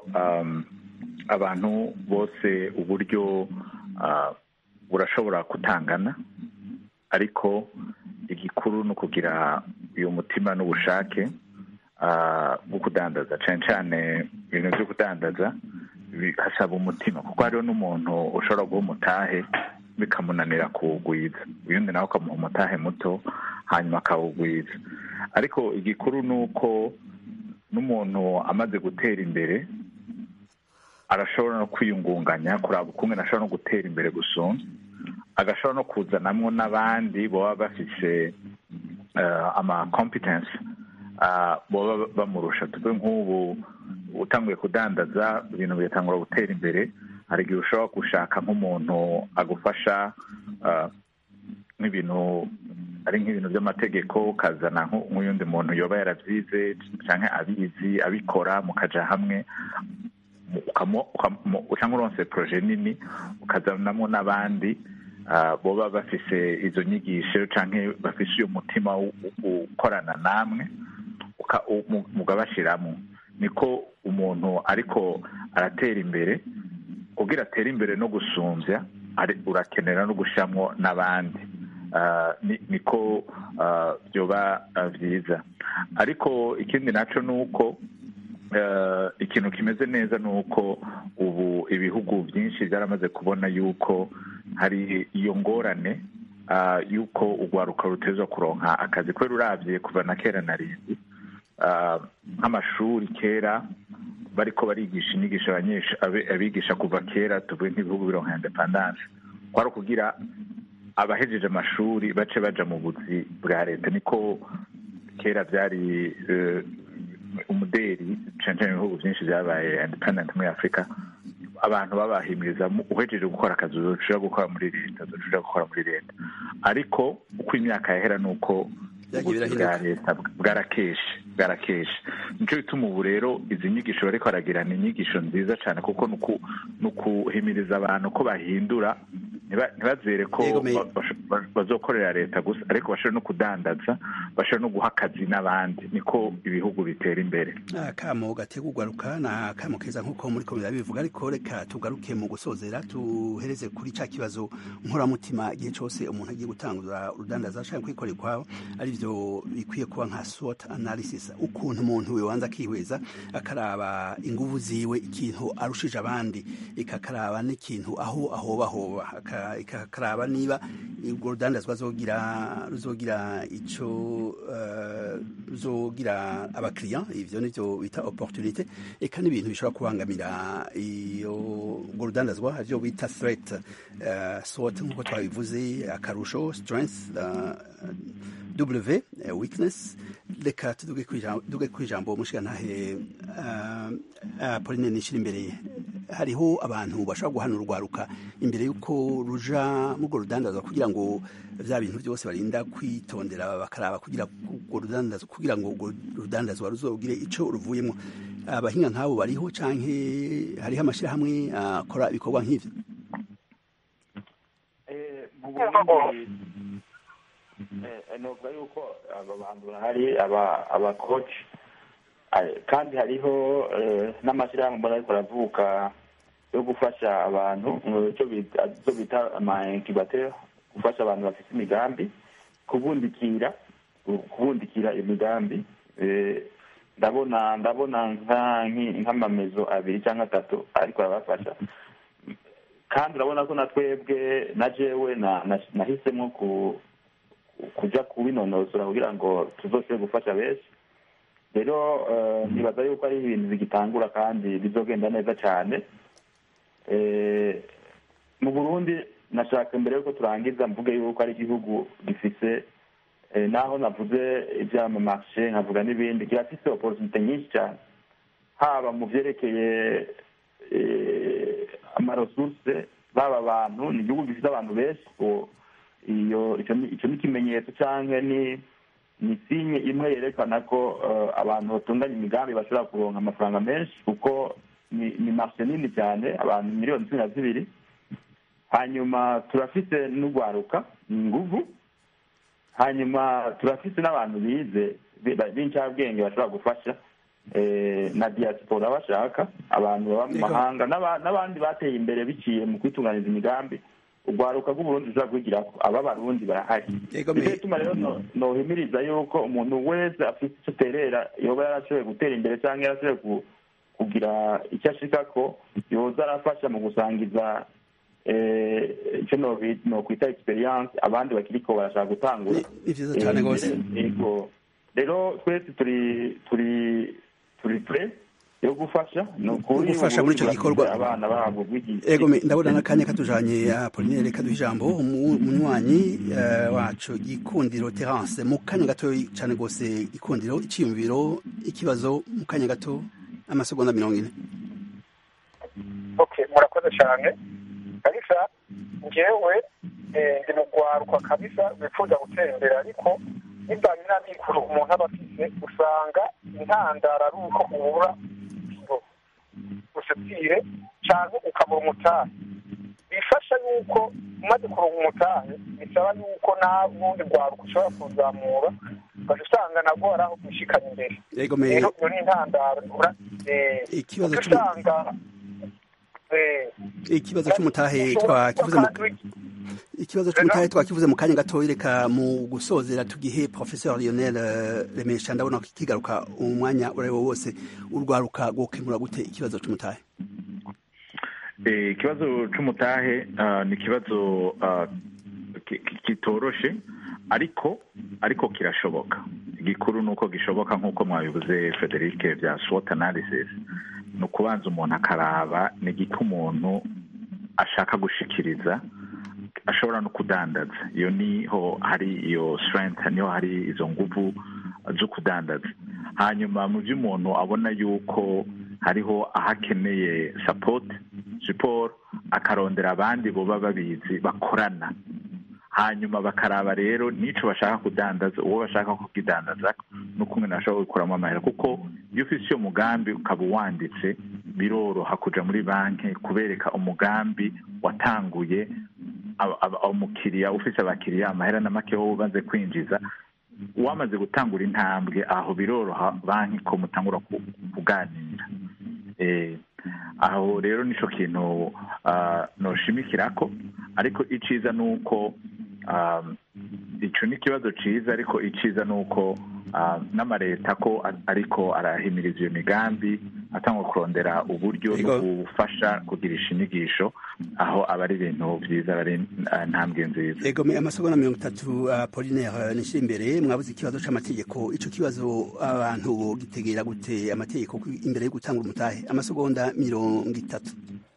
abantu bose uburyo burashobora kutangana ariko igikuru ni ukugira uyu mutima n'ubushake bwo kudandaza cyane cyane ibintu byo kudandaza hasaba umutima kuko hariho n'umuntu ushobora guha umutahe bikamunanira kuwugwiza uyundi nawe ukamuha umutahe muto hanyuma akawugwiza ariko igikuru ni uko n'umuntu amaze gutera imbere arashobora no kwiyungunganya kuraba ukumwe ashobora no gutera imbere gusumba agashobora no kuzanamo n'abandi baba bafite ama competence baba bamurusha tuve nk'ubu utanguye kudandaza ibintu bigatangura gutera imbere hari igihe ushobora gushaka nk'umuntu agufasha nk'ibintu ari nk'ibintu by'amategeko ukazana nk'uyundi muntu yoba yarabyize cyangwa abizi abikora mukajya hamwe cyangwa uronse poroje nini ukazanamo n'abandi boba bafise izo nyigisho cyangwa bafise uyu mutima wo gukorana namwe mugabashyiramo niko umuntu ariko aratera imbere kugira atere imbere no gusumbya urakenera no gushyiramo n'abandi niko byoba byiza ariko ikindi nacyo ni uko ikintu kimeze neza ni uko ubu ibihugu byinshi byaramaze kubona yuko hari iyo ngorane y'uko urwaruka ruteza kuronka akazi kubera urabye kuva na kera na rindi nk'amashuri kera bariko barigisha inyigisho abigisha kuva kera tuvuye nk'ibihugu bironka indepandanse kwari ukugira abahejeje amashuri bace baja mu buzi bwa leta niko kera byari umuderi cyane cyane ibihugu byinshi byabaye independent muri afurika abantu babahimiriza uhejeje gukora akazi ushobora gukora muri leta ushobora gukora muri leta ariko uko imyaka yahera ni uko ubuzi bwa leta bwarakeshe bwarakeshe nicyo bituma ubu rero izi nyigisho bariko baragira ni inyigisho nziza cyane kuko ni ukuhimiriza abantu ko bahindura ntibazere ko bazokorera leta gusa ariko bashobora no kudandaza bashobora no guha akazi n'abandi niko ibihugu bitera imbere akamo gategwa ugaruka ni akamo keza nk'uko muri komera bivuga ariko reka tugaruke mu gusozera tuhereze kuri cya kibazo nkoramutima igihe cyose umuntu agiye gutanguza urudandaza ashaka kwikorera ukwaho aribyo bikwiye kuba nka SWOT analysis ukuntu umuntu wibanza akihweza akaraba inguvu ziwe ikintu arushije abandi ikakaraba n'ikintu aho ahobahoba ikakaraba niba urwo rudandazwa ruzogira ruzogira icyo ruzogira abakiriya ivyo nivyo bita opportunité eka n'ibintu bishobora kubangamira iyo urwo rudandazwa harivyo bita threat SWOT nk'uko twabivuze akarusho strength w weakness reka tuduge ku ijambo mushigantahe pauline nishira imbere hariho abantu bashobora guhana urwaruka imbere y'uko ruja mu rwo rudandazwa kugira ngo bya bintu byose barinda kwitondera bakaraba kugira urwo rudandazwa kugira ngo urwo rudandazwa ruzogire icyo ruvuyemo abahinga nk'abo bariho canke hariho amashyirahamwe akora ibikorwa nk'ivyo novuga yuko aba bantu bahari aba abakoci kandi hariho n'amashyirahamwe mbona ariko aravuka yo gufasha abantu icyo bita ama incubateur gufasha abantu bafite imigambi kubundikira kubundikira imigambi ndabona ndabona nk'amamezo abiri cyangwa atatu ariko arabafasha kandi urabona ko na twebwe na jewe nahisemo kujya kubinonosora kugira ngo tuzose gufasha benshi rero nibaza yuko ari ibintu bigitangura kandi bizogenda neza cyane mu burundi nashaka mbere yuko turangiza mvuge yuko ari igihugu gifise naho navuze iby'amamarshe nkavuga n'ibindi kirafise oporutunite nyinshi cyane haba mu byerekeye amaresurse baba abantu ni igihugu gifite abantu benshi iyo icyo ni ikimenyetso cyangwa ni ni sinye imwe yerekana ko abantu batunganya imigambi bashobora kuronka amafaranga menshi kuko ni marshe nini cyane abantu miliyoni cumi na zibiri hanyuma turafite n'urwaruka ni inguvu hanyuma turafite n'abantu bize b'incabwenge bashobora gufasha na diaspora bashaka abantu baba mu mahanga n'abandi bateye imbere biciye mu kwitunganiza imigambi urwaruka rw'uburundi rushobora kwigirako aba barundi barahari nicyo gituma rero nohimiriza yuko umuntu wese afite icyo aterera yoba yarashoboye gutera imbere cyangwa yarashoboye kugira icyo ashika ko yoza arafasha mu gusangiza icyo nokwita experience abandi bakiriko barashaka gutangura ni vyiza cane rwose rero twese turi turi turi pre yo gufasha ni ukuri gufasha muri ico gikorwa abana babo ego ndabona n'akanya katujanye apolinere kaduha ijambo umunywanyi wacu gikundiro terence mu kanya gato cane rwose gikundiro iciyumviro ikibazo mu kanya gato amasegonda mirongo ine okay murakoze cyane kabisa ngewe ndi mu rwarukwa kabisa wifuza gutera imbere ariko bivanye n'amikoro umuntu aba afise usanga intandaro ari uko ubura usatire cyangwa ukabura umutahe bifasha yuko umaze kuronka umutahe bisaba yuko n'ubundi rwaruka ushobora kuzamura ugaca usanga nabwo hari aho gushikana imbere rero iyo ni intandaro ikibazo usanga ikibazo cy'umutahe twakivuze mu ikibazo cy'umutahe twakivuze mu kanya gato reka mu gusozera tugihe professeur Lionel Remesha ndabona kigaruka umwanya urayo wose urwaruka gukemura gute ikibazo cy'umutahe ikibazo cy'umutahe ni ikibazo kitoroshe ariko ariko kirashoboka igikuru ni uko gishoboka nk'uko mwabivuze frederic bya swot analysis ni ukubanza umuntu akaraba ni igiki umuntu ashaka gushikiriza ashobora no kudandaza iyo niho hari iyo strength niho hari izo nguvu zo kudandaza hanyuma mu byo umuntu abona yuko hariho aho akeneye support support akarondera abandi boba babizi bakorana hanyuma bakaraba rero n'icyo bashaka kudandaza uwo bashaka kukidandaza n'ukumwe nashobora gukuramo amahera kuko iyo ufite iyo mugambi ukaba uwanditse biroroha kuja muri banki kubereka umugambi watanguye umukiriya ufite abakiriya amahera na make wowe umaze kwinjiza wamaze gutangura intambwe aho biroroha banki ko mutangura kuganira aho rero nicyo kintu noshimikira ko ariko iciza ni uko icyo ni ikibazo cyiza ariko iciza ni uko n'amaleta ko ariko arahimiriza iyo migambi atangwa kurondera uburyo bwo gufasha kugirisha inyigisho aho aba ari ibintu byiza aba ari ntambwe nziza ego amasegonda mirongo itatu apolinere nishyira imbere mwabuze ikibazo cy'amategeko icyo kibazo abantu gitegera gute amategeko imbere yo gutanga umutahe amasegonda mirongo itatu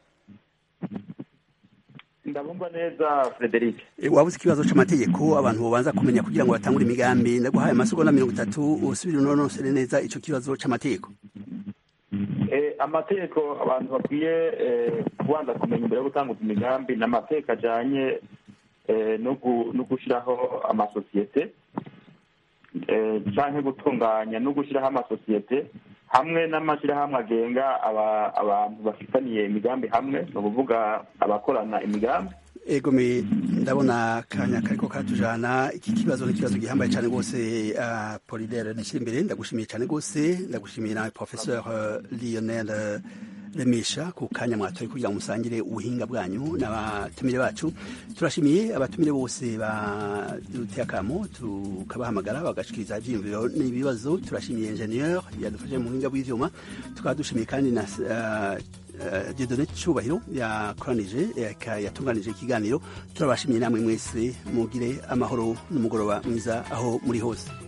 ndabumva neza frederic wabuze ikibazo cy'amategeko abantu babanza kumenya kugira ngo batangure imigambi ndaguhaye amasegonda mirongo itatu usubire unonosere neza icyo kibazo cy'amategeko amategeko abantu bakwiye kubanza kumenya imbere yo gutanguza imigambi ni amategeko ajyanye no gushyiraho amasosiyete cyangwa gutunganya no gushyiraho amasosiyete hamwe n'amashyirahamwe agenga abantu bafitaniye imigambi hamwe ni ukuvuga abakorana imigambi egome ndabona kanya kariko karatujana iki kibazo ni ikibazo gihambaye cyane rwose uh, polidere nishyira imbere ndagushimiye cyane rwose ndagushimiye nawe professeur uh, lionel uh, remesha ku kanya mwatoye kugira ngo musangire ubuhinga bwanyu n'abatumire bacu turashimiye abatumire bose baduteye akamo tukabahamagara bagashikiriza ivyiyumviro n'ibibazo turashimiye ingenieur yadufashe mu buhinga bw'ivyuma tukaba dushimiye kandi na uh, Dieudonné Cyubahiro yakoranije yatunganije ikiganiro turabashimiye namwe mwese mugire amahoro n'umugoroba mwiza aho muri hose